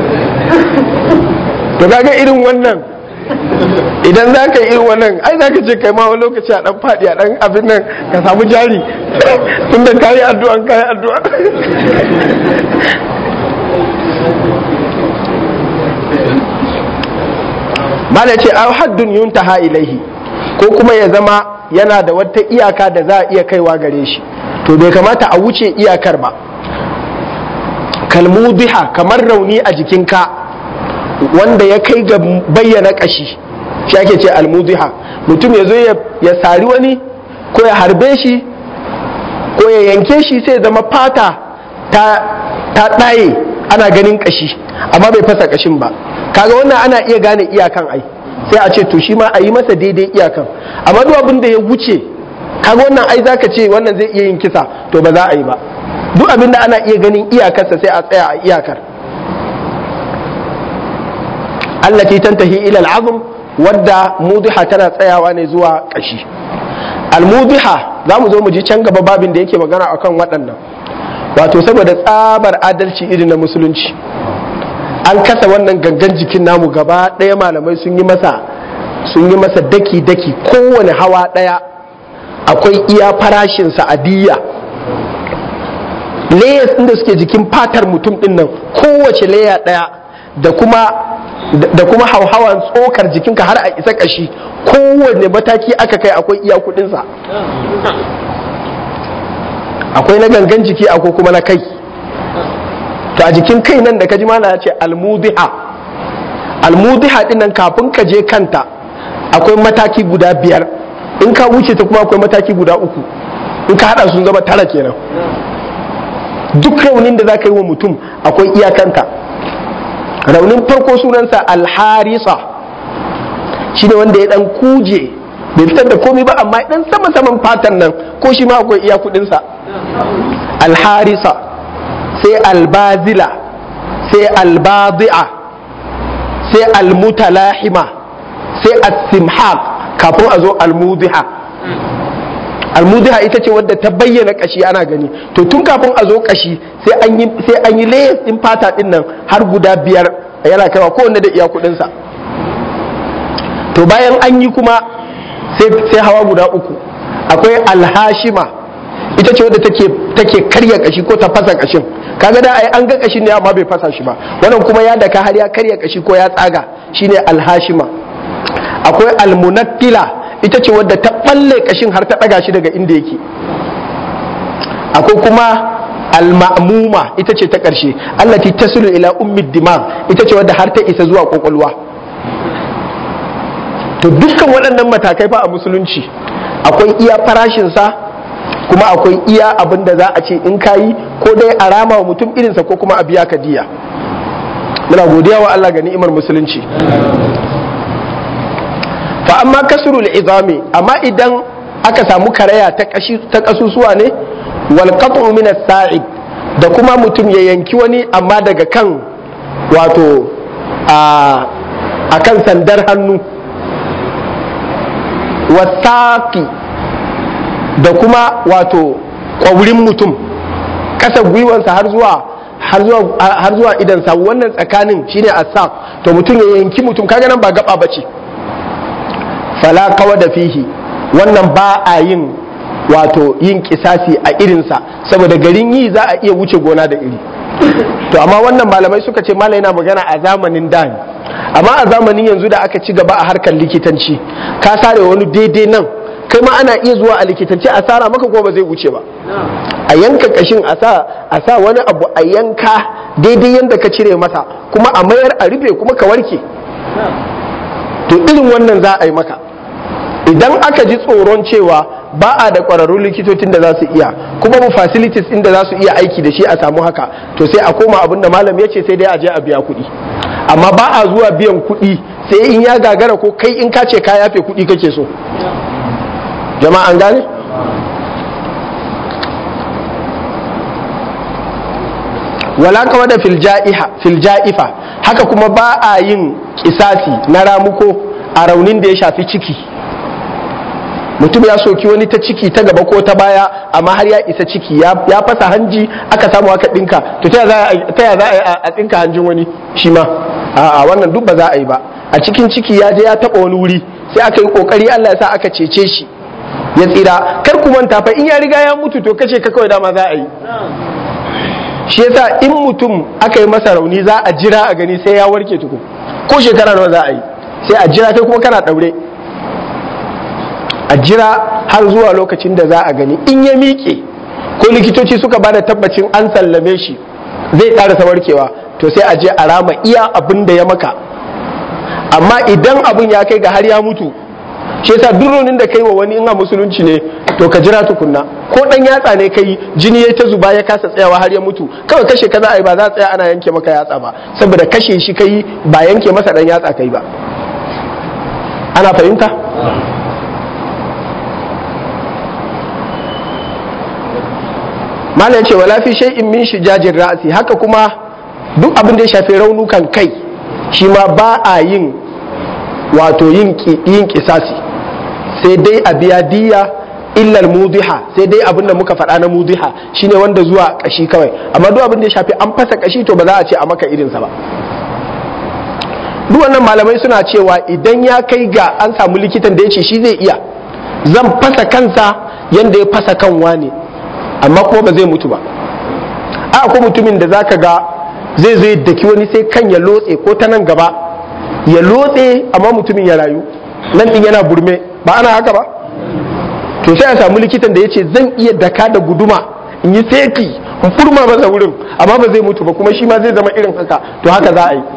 to kaga irin wannan idan za ka yi irin wannan ai za ka ce kai ma wani lokaci a dan faɗi a dan abin nan ka samu jari tun da kayi addu'a kayi addu'a mala ce a haddun yuntaha ilaihi ko kuma ya zama yana da wata iyaka da za a iya kaiwa gare shi to bai kamata a wuce iyakar ba kalmudiha kamar rauni a jikinka wanda ya kai ga bayyana kashi shi ake ce almudiha mutum ya zo ya sari wani ko ya harbe shi ko ya yanke shi sai zama fata ta ɗaye ana ganin kashi amma bai fasa kashin ba kaga wannan ana iya gane iyakan ai sai a ce to shi ma a yi masa daidai iyakan amma duk abin da ya wuce kaga wannan ai zaka ce wannan zai iya yin kisa to ba za a yi ba duk abin da ana iya ganin iyakarsa sai a tsaya a iyakar allati tantahi ila al'azm wadda mudiha tana tsayawa ne zuwa kashi al-mudiha za mu zo mu ji can gaba babin da yake magana akan waɗannan wato saboda tsabar adalci irin na musulunci an kasa wannan gangan jikin namu gaba ɗaya malamai sun yi masa sun yi masa daki-daki kowane hawa ɗaya akwai iya farashin sa'adiyya layers ɗin da suke jikin fatar mutum ɗin nan kowace layer ɗaya da kuma da kuma hauhawan tsokar jikinka har a isa ƙashi kowane mataki aka kai akwai iya kuɗinsa akwai na gangan jiki akwai kuma na kai to a jikin kai nan da ka ji mana ya ce almudiha almudiha din nan kafin ka je kanta akwai mataki guda biyar in ka wuce ta kuma akwai mataki guda uku in ka hada sun zama tara kenan duk raunin da za ka yi wa mutum akwai iyakanta raunin farko sunansa alharisa shi ne wanda ya dan kuje bai fitar da komai ba amma dan sama saman fatan nan ko shi ma akwai iya kudinsa alharisa sai albazila sai albadi'a sai almutalahima sai asimhaq kafin a zo almudiha almudiha ita ce wadda ta bayyana kashi ana gani to tun kafin a zo kashi sai an yi sai an yi layers din fata din nan har guda biyar yana kaiwa kowanne da iya kudin sa to bayan an yi kuma sai sai hawa guda uku akwai alhashima ita ce wadda take take karya kashi ko ta fasa kashin kaga da ai an ga kashin ne amma bai fasa shi ba wannan kuma ya daka har ya karya kashi ko ya tsaga shine alhashima akwai almunattila ita ce wadda ta balle kashin har ta daga shi daga inda yake akwai kuma alma'muma ita ce ta ƙarshe allati tasilu ila ummi dimag ita ce wadda har ta isa zuwa kwakwalwa to dukkan waɗannan matakai fa a musulunci akwai iya farashinsa kuma akwai iya abin da za a ce in kayi ko dai a rama wa mutum irinsa ko kuma a biya ka diya muna godiya wa Allah ga ni'imar musulunci fa amma kasrul izami amma idan aka samu karaya ta kashi ta kasusuwa ne wal qat'u min as-sa'id da kuma mutum ya yanki wani amma daga kan wato a akan sandar hannu wasaki da kuma wato ƙwaurin mutum ƙasa gwiwansa har zuwa har zuwa idansa wannan tsakanin shine asaq to mutum ya yanki mutum kaga nan ba gaba bace fala kawa da fihi wannan ba a yin wato yin kisasi a irinsa saboda garin yi za a iya wuce gona da iri to amma wannan malamai suka ce malai yana magana a zamanin da ne amma a zamanin yanzu da aka ci gaba a harkar likitanci ka sare wani daidai nan kai ma ana iya zuwa a likitanci a sara maka ko ba zai wuce ba a yanka kashin a sa a sa wani abu a yanka daidai yanda ka cire masa kuma a mayar a rufe kuma ka warke to irin wannan za a yi maka idan aka ji tsoron cewa ba a da ƙwararrun likitocin da za su iya kuma mu facilities inda za su iya aiki da shi a samu haka to sai a koma abin da malam ya ce sai dai a je a biya kuɗi amma ba a zuwa biyan kuɗi sai in ya gagara ko kai in ka ce ka yafe kuɗi kake so jama'a an gane wala kawa da filja'ifa haka kuma ba a yin kisasi na ramuko a raunin da ya shafi ciki mutum ya soki wani ta ciki ta gaba ko ta baya amma har ya isa ciki ya fasa hanji aka samu aka dinka to ta ya za a tsinka hanjin wani shi ma a wannan duk ba za a yi ba a cikin ciki ya je ya taba wani wuri sai aka yi kokari Allah ya sa aka cece shi ya tsira kar ku manta fa in ya riga ya mutu to kace ka kawai dama za a yi shi yasa in mutum aka yi masa rauni za a jira a gani sai ya warke tuku ko shekara nawa za a yi sai a jira kai kuma kana daure a jira har zuwa lokacin da za a gani in ya miƙe ko likitoci suka ba da tabbacin an sallame shi zai ƙarasa warkewa to sai a je a rama iya abin da ya maka amma idan abin ya kai ga har ya mutu shi yasa duronin da kai wa wani in a musulunci ne to ka jira tukunna ko dan yatsa ne kai jini ya ta zuba ya kasa tsayawa har ya mutu kawai kashe ka za a yi ba za a tsaya ana yanke maka yatsa ba saboda kashe shi kai ba yanke masa dan yatsa kai ba ana fahimta malam ce wala fi shay'in min shijajin ra'si haka kuma duk abin da ya shafi raunukan kai shi ma ba a yin wato yin yin kisasi sai dai a biya diya illar mudiha sai dai abin da muka faɗa na mudiha shine wanda zuwa kashi kawai amma duk abin da ya shafi an fasa kashi to ba za a ce a maka irinsa ba duk wannan malamai suna cewa idan ya kai ga an samu likitan da ya ce shi zai iya zan fasa kansa yanda ya fasa kan wane amma kuma ba zai mutu ba a ko mutumin da zaka ga zai zo daki wani sai kan ya lotse ko ta nan gaba ya lotse amma mutumin ya rayu nan din yana burme ba ana haka ba to sai a samu likitan da ya ce zan iya daka da guduma in yi seti in furma masa wurin amma ba zai mutu ba kuma shi ma zai zama irin haka to haka za a yi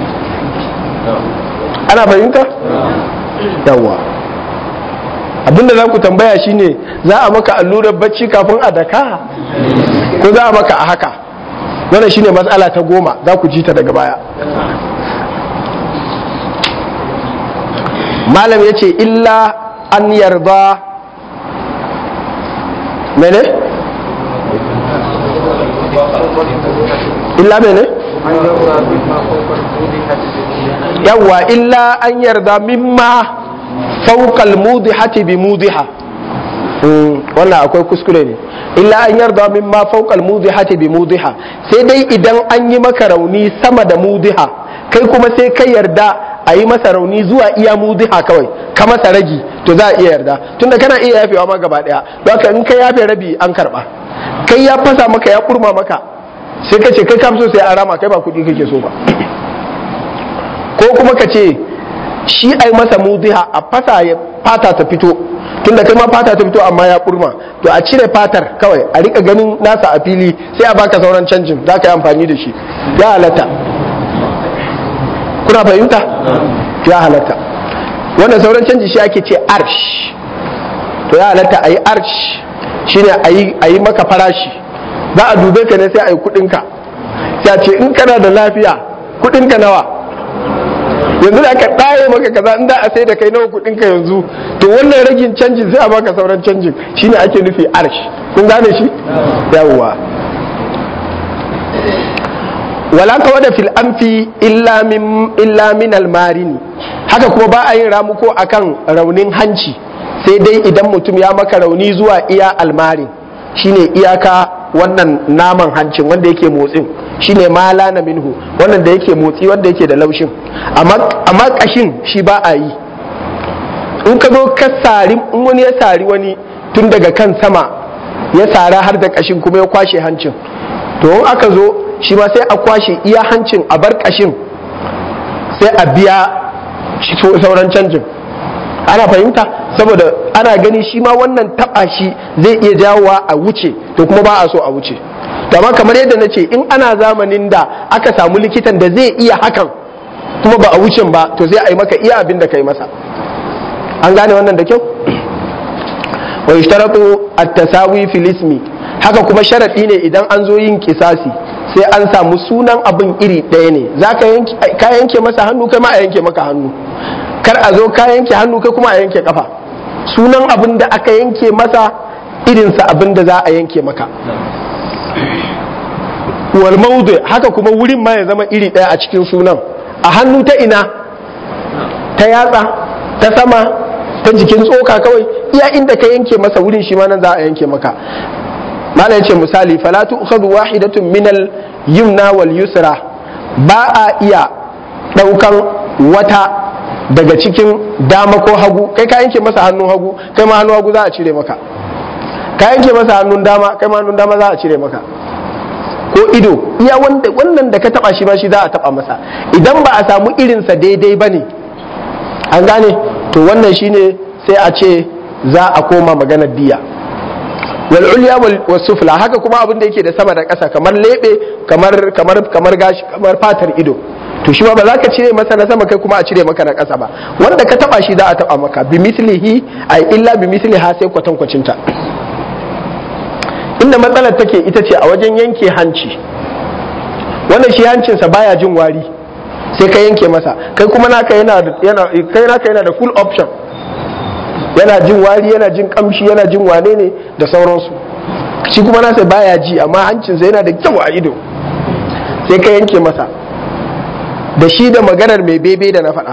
ana fahimta yawa abinda za ku tambaya shine za a maka allurar bacci kafin a daka ko za a maka a haka wannan shine matsala ta goma za ku ji ta daga baya malam ya ce illa an yarda mene? illa mene? yawwa illa an yarda mimma faukal mudihati bi mudiha wannan akwai kuskure ne illa an yarda mimma faukal mudihati bi mudiha sai dai idan an yi maka rauni sama da mudiha kai kuma sai kai yarda a yi masa rauni zuwa iya mudiha kawai ka masa ragi to za a iya yarda tunda kana iya yafewa ma gaba daya don haka in kai yafe rabi an karba kai ya fasa maka ya kurma maka sai ka ce kai kam so sai an rama kai ba kuɗi kake so ba ko kuma ka ce shi ai masa mudiha a fasa ya fata ta fito tunda kai ma fata ta fito amma ya kurma to a cire fatar kawai a rika ganin nasa a fili sai a baka sauran canjin za ka yi amfani da shi ya halatta kuna fahimta ya halatta wannan sauran canji shi ake ce arsh to ya halatta a yi arsh shine a yi maka farashi za a dube ka ne sai a yi kudinka sai a ce in kana da lafiya kudinka nawa yanzu da aka ɗaye maka kaza in da a sai da kai nawa kudinka yanzu to wannan ragin canjin sai a baka sauran canjin shine ake nufi arsh kun gane shi yawwa wala ka wada fil amfi illa min illa min almarini haka kuma ba a yin ramuko akan raunin hanci sai dai idan mutum ya maka rauni zuwa iya almarin shine iyaka wannan naman hancin wanda yake motsin shine mala na minhu wannan da yake motsi wanda yake da laushin amma kashin shi ba a yi in ka zo ka sari in wani ya sari wani tun daga kan sama ya sara har da kashin kuma ya kwashe hancin to in aka zo shi ma sai a kwashe iya hancin a bar kashin sai a biya sauran canjin ana fahimta saboda ana gani shi ma wannan taba shi zai iya jawowa a wuce to kuma ba a so a wuce amma kamar yadda na ce in ana zamanin da aka samu likitan da zai iya hakan kuma ba a wucin ba to sai a yi maka iya abin da ka yi masa an gane wannan da kyau wa ishtaratu at-tasawi fil ismi haka kuma sharadi ne idan an zo yin kisasi sai an samu sunan abin iri ɗaya ne za ka yanke masa hannu kai ma a yanke maka hannu kar a zo ka yanke hannu kai kuma a yanke kafa sunan abin da aka yanke masa irinsa abin da za a yanke maka wal maudu haka kuma wurin ma ya zama iri ɗaya a cikin sunan a hannu ta ina ta yatsa ta sama ta jikin tsoka kawai iya inda ka yanke masa wurin shi ma nan za a yanke maka malam ce misali fala tu'khadhu wahidatun min al-yumna wal yusra ba a iya daukan wata daga cikin dama ko hagu kai ka yanke masa hannun hagu kai ma hannun hagu za a cire maka ka yanke masa hannun dama kai ma hannun dama za a cire maka ko ido iya wanda wannan da ka taba shi ba shi za a taba masa idan ba a samu irinsa daidai ba ne an gane to wannan shine sai a ce za a koma maganar diya wal ulya wal sufla haka kuma abin da yake da sama da ƙasa kamar lebe kamar kamar kamar gashi kamar fatar ido to shi ma ba za ka cire masa na sama kai kuma a cire maka na ƙasa ba wanda ka taba shi za a taba maka bi mislihi ay illa bi misliha sai kwatankwacin ta inda matsalar take ita ce a wajen yanke hanci wannan shi hancinsa baya jin wari sai ka yanke masa kai kuma naka yana yana kai naka yana da full option yana jin wari yana jin kamshi yana jin wane ne da sauransu shi kuma nasa baya ji amma hancinsa yana da kyau a ido sai ka yanke masa da shi da maganar mai bebe da na faɗa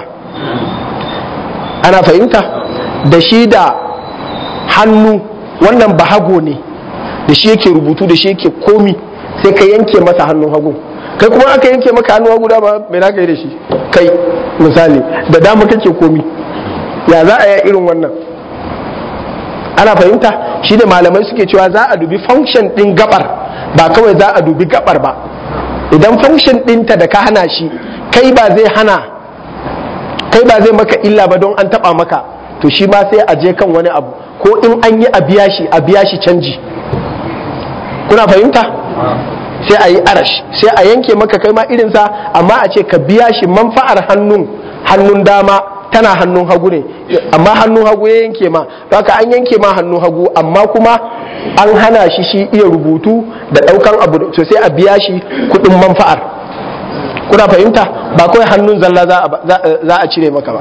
ana fahimta da shi da hannu wannan bahago ne da shi yake rubutu da shi yake komi sai ka yanke masa hannun hagu kai kuma aka yanke maka hannun hagu dama mai naka yi da shi kai misali da dama kake komi ya za a yi irin wannan ana fahimta shi da malamai suke cewa za a dubi function din gabar ba kawai za a dubi gabar ba idan function ɗinta da ka hana shi kai ba zai hana kai ba zai maka illa ba don an taba maka to shi ma sai a je kan wani abu ko in an yi a biya shi a biya shi canji kuna fahimta sai a yi arash sai a yanke maka kai ma irinsa amma a ce ka biya shi manfa'ar hannun hannun dama tana hannun hagu ne amma hannun hagu ya yanke ma haka an yanke ma hannun hagu amma kuma an hana shi shi iya rubutu da daukan abu to sai a biya shi kudin manfa'ar kuna fahimta ba kawai hannun zalla za a cire maka ba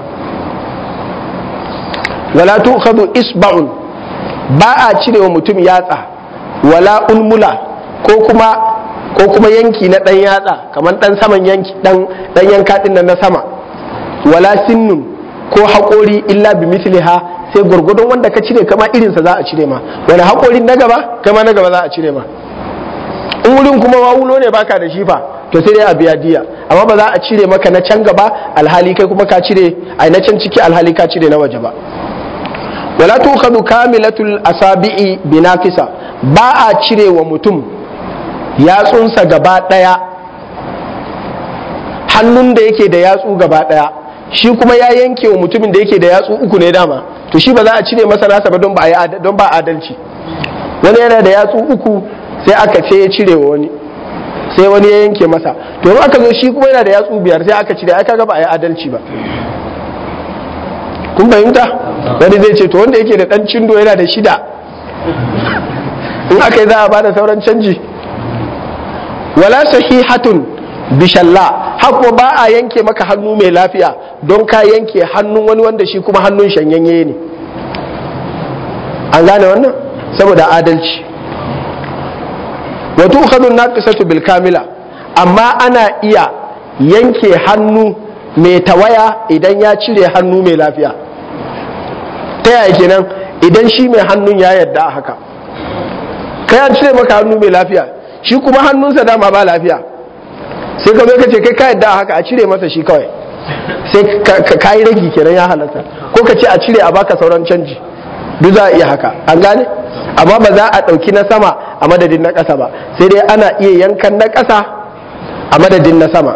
wala tu'khadhu isba'un ba a cire wa mutum yatsa wala ulmula ko kuma ko kuma yanki na dan yatsa kamar dan saman yanki dan dan yanka din na sama wala sinnun ko haƙori illa bi misliha sai gurgudun wanda ka cire kama irinsa za a cire ma wani haƙorin na gaba kama na gaba za a cire ma in wurin kuma wawulo ne baka da shi fa to sai dai a biya diya amma ba za a cire maka na can gaba alhali kai kuma ka cire ai na can ciki alhali ka cire na waje ba wala tukhadu kamilatul asabi'i binakisa ba a cire wa mutum yatsunsa gaba daya hannun da yake da yatsu gaba daya shi kuma ya yanke wa mutumin da yake da yatsu uku ne dama to shi ba za a cire masa nasa ba don ba don ba adalci wani yana da yatsu uku sai aka ce ya cire wa wani sai wani ya yanke masa to in aka zo shi kuma yana da yatsu biyar sai aka cire ai kaga ba a yi adalci ba kun fahimta wani zai ce to wanda yake da dan cindo yana da shida in aka yi za a bada sauran canji wala sahihatun bishalla haka ba a yanke maka hannu mai lafiya don ka yanke hannun wani wanda shi kuma hannun shanyanye ne an gane wannan saboda adalci wato hannun naqisatu bil kamila amma ana iya yanke hannu mai tawaya idan ya cire hannu mai lafiya ta yaya kenan idan shi mai hannun ya yadda haka kai an cire maka hannu mai lafiya shi kuma hannunsa dama ba lafiya sai ka zo ka ce kai ka yadda haka a cire masa shi kawai sai ka yi ragi kenan ya halatta ko ka ce a cire a baka sauran canji duk za a iya haka an gane amma ba za a ɗauki na sama a madadin na ƙasa ba sai dai ana iya yankan na ƙasa a madadin na sama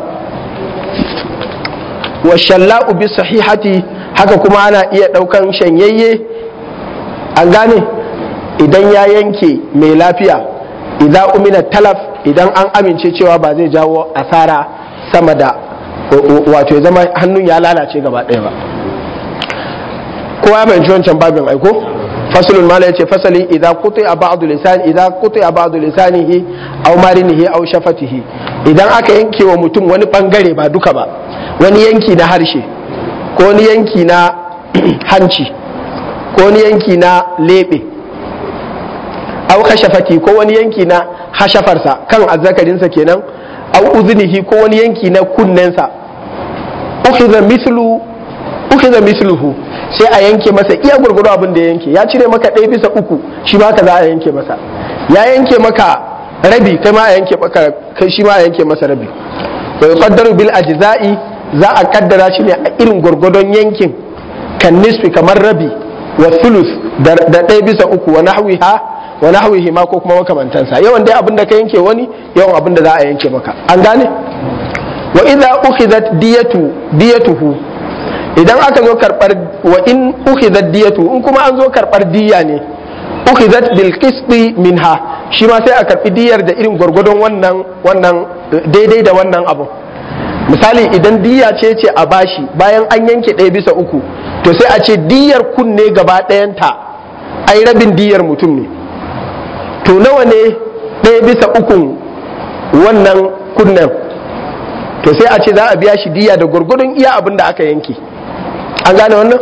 wa shalla'u bi sahihati haka kuma ana iya ɗaukan shanyayye an gane idan ya yanke mai lafiya idan umina talaf idan an amince cewa ba zai jawo asara sama da wato ya zama hannun ya lalace gaba ɗaya ba kowa ya fahimci wancan babin aiko fasalun mala yace fasali idan kutu a ba'du lisani idan kutu a ba'du lisanihi aw marinihi aw shafatihi idan aka yanke wa mutum wani bangare ba duka ba wani yanki na harshe ko wani yanki na hanci ko wani yanki na lebe aw kashafati ko wani yanki na hashafarsa kan azzakarinsa kenan aw uzunihi ko wani yanki na kunnensa ukhidha mithlu ukhidha mithluhu sai a yanke masa iya gurguru abin da ya yanke ya cire maka ɗaya bisa uku shi ma ka za a yanke masa ya yanke maka rabi kai ma a yanke maka kai shi ma a yanke masa rabi wa yuqaddaru bil ajza'i za a kaddara shi ne a irin gurgudon yankin kan nisfi kamar rabi wa thuluth da ɗaya bisa uku wa nahwiha wa nahwihi ma ko kuma makamantansa yawan dai abin da ka yanke wani yawan abin da za a yanke maka an gane wa idza ukhidat diyatu diyatuhu idan aka zo karbar wa in ukhidat diyatu in kuma an zo karbar diya ne ukhidat bil qisti minha shi ma sai a karbi diyar da irin gwargwadon wannan wannan daidai da wannan abu misali idan diya ce ce a bashi bayan an yanke ɗaya bisa uku to sai a ce diyar kunne gaba ɗayanta ai rabin diyar mutum ne to nawa ne ɗaya bisa ukun wannan kunnen to sai a ce za a biya shi diya da gwargwadon iya abin da aka yanke an gane wannan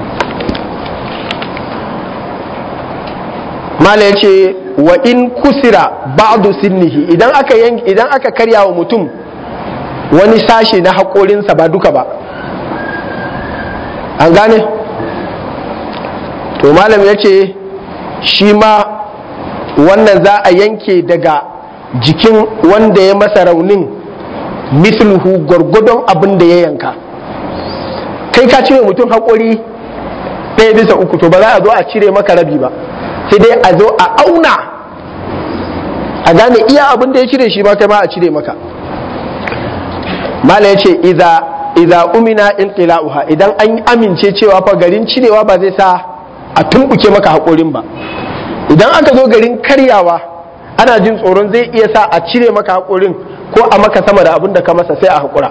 mala ya ce wa in kusira ba'du sinnihi idan aka idan aka karya wa mutum wani sashe na haƙorinsa ba duka ba an gane to malam ya ce shi ma wannan za a yanke daga jikin wanda ya masa raunin misluhu gwargwadon abin da ya yanka kai ka cire mutum haƙori ɗaya bisa uku to ba za a zo a cire maka rabi ba sai dai a zo a auna a gane iya abin da ya cire shi ma kai ma a cire maka mala ya ce idza umina inqila'uha idan an amince cewa fa garin cirewa ba zai sa a tumbuke maka haƙorin ba idan aka zo garin karyawa ana jin tsoron zai iya sa a cire maka haƙorin ko a maka sama da abin da ka masa sai a haƙura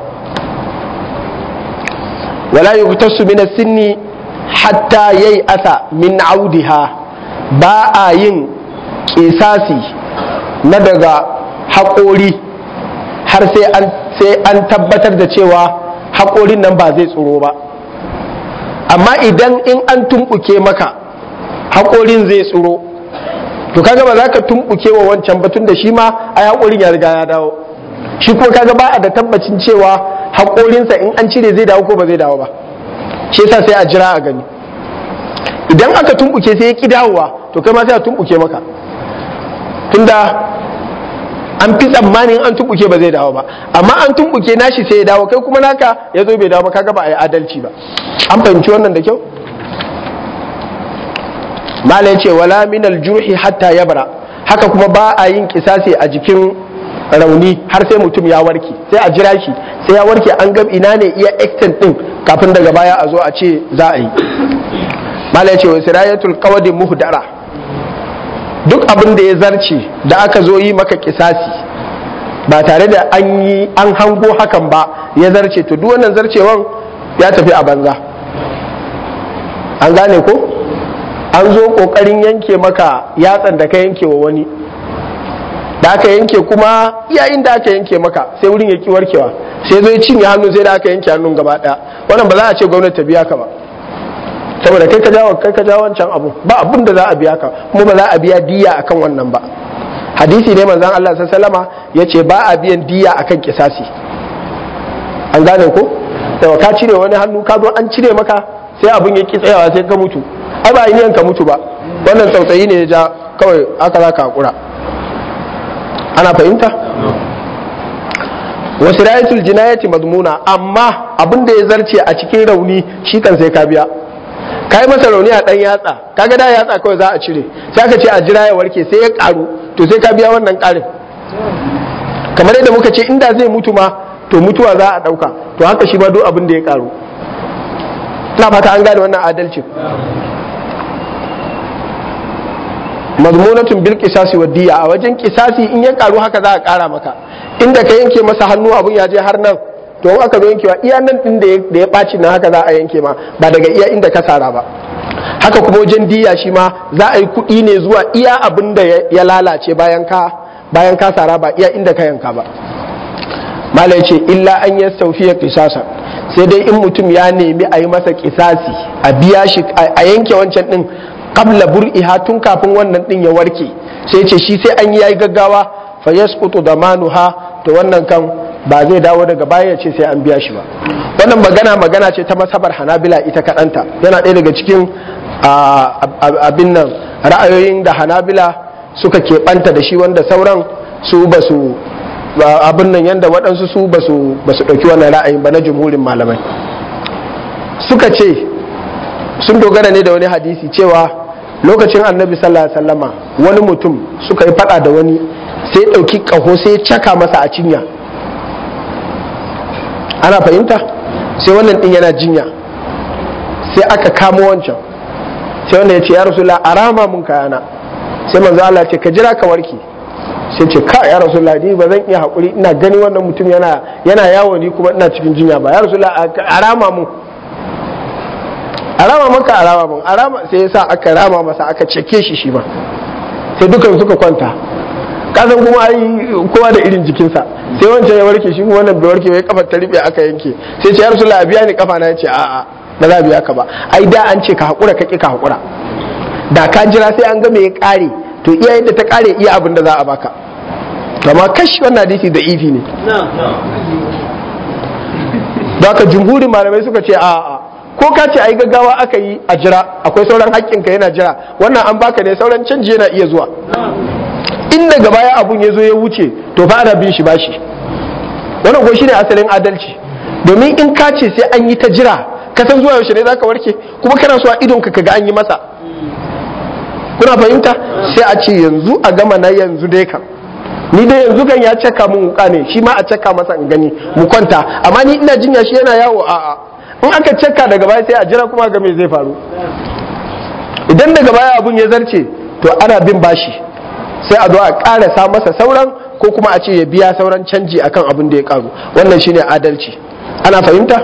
wala yuqtasu min sinni hatta yayi asa min audiha ba a yin kisasi na daga haƙori har sai an tabbatar da cewa haƙorin nan ba zai tsoro ba amma idan in an tumɓuke maka haƙorin zai tsoro to kaga ba za ka tumɓuke wa wancan batun da shi ma a haƙorin ya riga ya dawo shi kuma kaga ba a da tabbacin cewa haƙorinsa in an cire zai dawo ko ba zai dawo ba shi yasa sai a jira a gani idan aka tumɓuke sai ya ƙi dawowa to kai ma sai a tumɓuke maka tunda an fi tsammanin an tumbuke ba zai dawo ba amma an tumbuke nashi sai ya dawo kai kuma naka ya zo bai dawo ba kaga ba a yi adalci ba an fahimci wannan da kyau malai ce wala min aljurhi hatta yabra haka kuma ba a yin kisasi a jikin rauni har sai mutum ya warke sai a jira shi sai ya warke an ga ina ne iya extent din kafin daga baya a zo a ce za a yi malai ce wa sirayatul qawdi muhdara duk abin da ya zarce da aka zo yi maka kisasi ba tare da an yi an hango hakan ba ya zarce to duk wannan zarcewan ya tafi a banza an gane ko an zo kokarin yanke maka yatsan da ka yanke wa wani da aka yanke kuma yayin da aka yanke maka sai wurin ya ki warkewa sai zo ya cinye hannu sai da aka yanke hannun gaba daya wannan ba za a ce gwamnati ta biya ka ba saboda kai ka jawo kai ka jawo wancan abu ba abin da za a biya ka kuma ba za a biya diya akan wannan ba hadisi ne manzon Allah sallallahu ya ce ba a biyan diya akan kisasi an gane ko da ka cire wani hannu ka zo an cire maka sai abin ya ki tsayawa sai ka mutu ai ba yin ka mutu ba wannan tsautsayi ne ya ja kawai aka za ka hakura ana fahimta wasu rayatul jinayati madmuna amma abin da ya zarce a cikin rauni shi kan sai ka biya ka yi masa rauni a ɗan yatsa kaga da yatsa kawai za a cire sai aka ce a jira ya warke sai ya ƙaru to sai ka biya wannan ƙarin kamar yadda muka ce inda zai mutu ma to mutuwa za a ɗauka to haka shi ma duk abin da ya ƙaru ina fata an gane wannan adalcin mazmunatun bil qisasi wa diya a wajen kisasi in ya ƙaru haka za a ƙara maka inda ka yanke masa hannu abun ya je har nan to in aka zo yankewa iya nan din da ya ɓaci na haka za a yanke ma ba daga iya inda ka sara ba haka kuma wajen diya shi ma za a yi kuɗi ne zuwa iya abin da ya lalace bayan ka bayan ka sara ba iya inda ka yanka ba malai ce illa an ya saufiya kisasa sai dai in mutum ya nemi a yi masa kisasi a biya shi a yanke wancan din qabla bur'iha tun kafin wannan din ya warke sai ce shi sai an yi yayi gaggawa fa yasqutu damanuha to wannan kan ba zai dawo daga baya ya ce sai an biya shi ba wannan magana magana ce ta masabar hanabila ita kaɗanta yana ɗaya daga cikin abin nan ra'ayoyin da hanabila suka keɓanta da shi wanda sauran su ba su abin nan yadda waɗansu su ba su ɗauki wannan ra'ayin ba na jumhurin malamai suka ce sun dogara ne da wani hadisi cewa lokacin annabi sallallahu alaihi wasallama wani mutum suka yi faɗa da wani sai ɗauki ƙaho sai caka masa a cinya ana fahimta sai wannan din yana jinya sai aka kamo wancan sai wanda ya ce ya rasulullah a rama mun kayana sai manzo Allah ce ka jira ka warke sai ce ka ya rasulullah ni ba zan iya hakuri ina gani wannan mutum yana yana yawo ni kuma ina cikin jinya ba ya rasulullah a rama mun a rama maka a rama mun a rama sai yasa aka rama masa aka ceke shi shi ma sai dukan suka kwanta kasan kuma ai kowa da irin jikinsa sai wancan ya warke shi kuma wannan bai warke bai kafar ta rufe aka yanke sai ce ya rasulullah a biya ni kafa na yace a'a ba za a biya ka ba ai da an ce ka hakura ka ki ka hakura da ka jira sai an ga me ya kare to iya yadda ta kare iya abin da za a baka amma kashi wannan hadisi da ifi ne da haka jumhurin malamai suka ce a'a ko ka ce ai gaggawa aka yi a jira akwai sauran haƙƙinka yana jira wannan an baka ne sauran canji yana iya zuwa in daga baya abun ya zo ya wuce to fa ana bin shi bashi wannan ko shine asalin adalci domin in ka ce sai an yi ta jira ka san zuwa yaushe ne zaka warke kuma kana so a idon ka kaga an yi masa kuna fahimta sai a ce yanzu a gama na yanzu dai kan ni dai yanzu kan ya caka mun wuka ne shi ma a caka masa in gani mu kwanta amma ni ina jinya shi yana yawo a'a in aka caka daga baya sai a jira kuma ga me zai faru idan daga baya abun ya zarce to ana bin bashi sai a zo a karasa masa sauran ko kuma a ce ya biya sauran canji akan abin da ya karu wannan shine adalci ana fahimta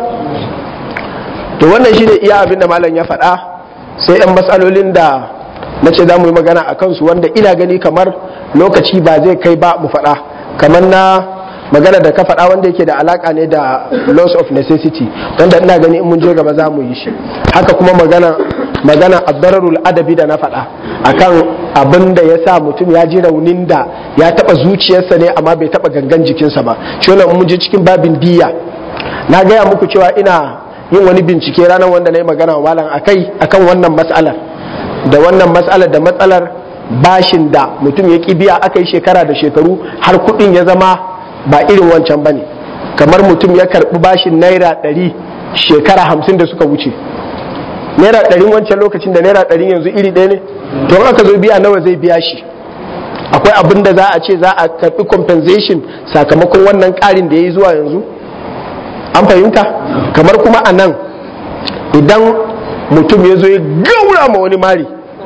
to wannan shine iya abin da malam ya faɗa sai yan matsalolin da na ce za mu yi magana a kansu wanda ina gani kamar lokaci ba zai kai ba mu faɗa kamar na magana da ka faɗa wanda yake da alaka ne da loss of necessity wanda ina gani in mun je gaba za mu yi shi haka kuma magana magana abdararul adabi da na faɗa akan abin da ya sa mutum ya ji raunin da ya taɓa zuciyarsa ne amma bai taɓa gangan jikinsa ba shi wannan mun je cikin babin diya na gaya muku cewa ina yin wani bincike ranar wanda na yi magana wa malam akai akan wannan matsalar da wannan matsalar da matsalar bashin da mutum ya ki biya aka yi shekara da shekaru har kuɗin ya zama ba irin wancan ba ne kamar mutum ya karɓi bashin naira ɗari shekara hamsin da suka wuce naira ɗarin wancan lokacin da naira ɗarin yanzu iri ɗaya ne to aka zo biya nawa zai biya shi akwai abin da za a ce za a karɓi compensation sakamakon wannan ƙarin da ya yi zuwa yanzu an fahimta kamar kuma a nan idan mutum ya zo ya gaura ma wani mari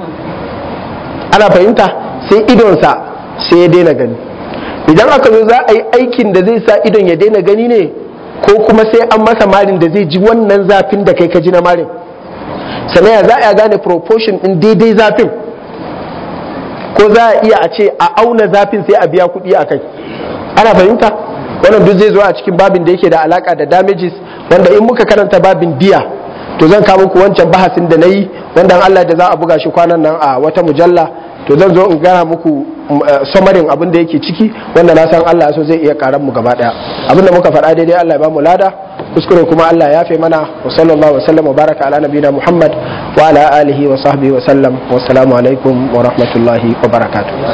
ana fahimta sai idonsa sai ya daina gani idan aka zo za a yi aikin da zai sa idon ya daina gani ne ko kuma sai an masa marin da zai ji wannan zafin da kai ka ji na marin sannan za a gane proportion din daidai zafin ko za a iya a ce a auna zafin sai a biya kuɗi a kai ana fahimta wannan duk zai zo a cikin babin da yake da alaka da damages wanda in muka karanta babin biya to zan kawo muku wancan bahasin da na yi wanda Allah da za a buga shi kwanan nan a wata mujalla to zan zo in gana muku samarin abin da yake ciki wanda na san Allah so zai iya karan mu gaba daya abin da muka faɗa daidai Allah ya ba mu lada kuskure kuma Allah ya yafe mana wa sallallahu wa sallam wa baraka ala nabiyina Muhammad wa ala alihi wa sahbihi wa sallam wa assalamu alaikum wa rahmatullahi wa barakatuh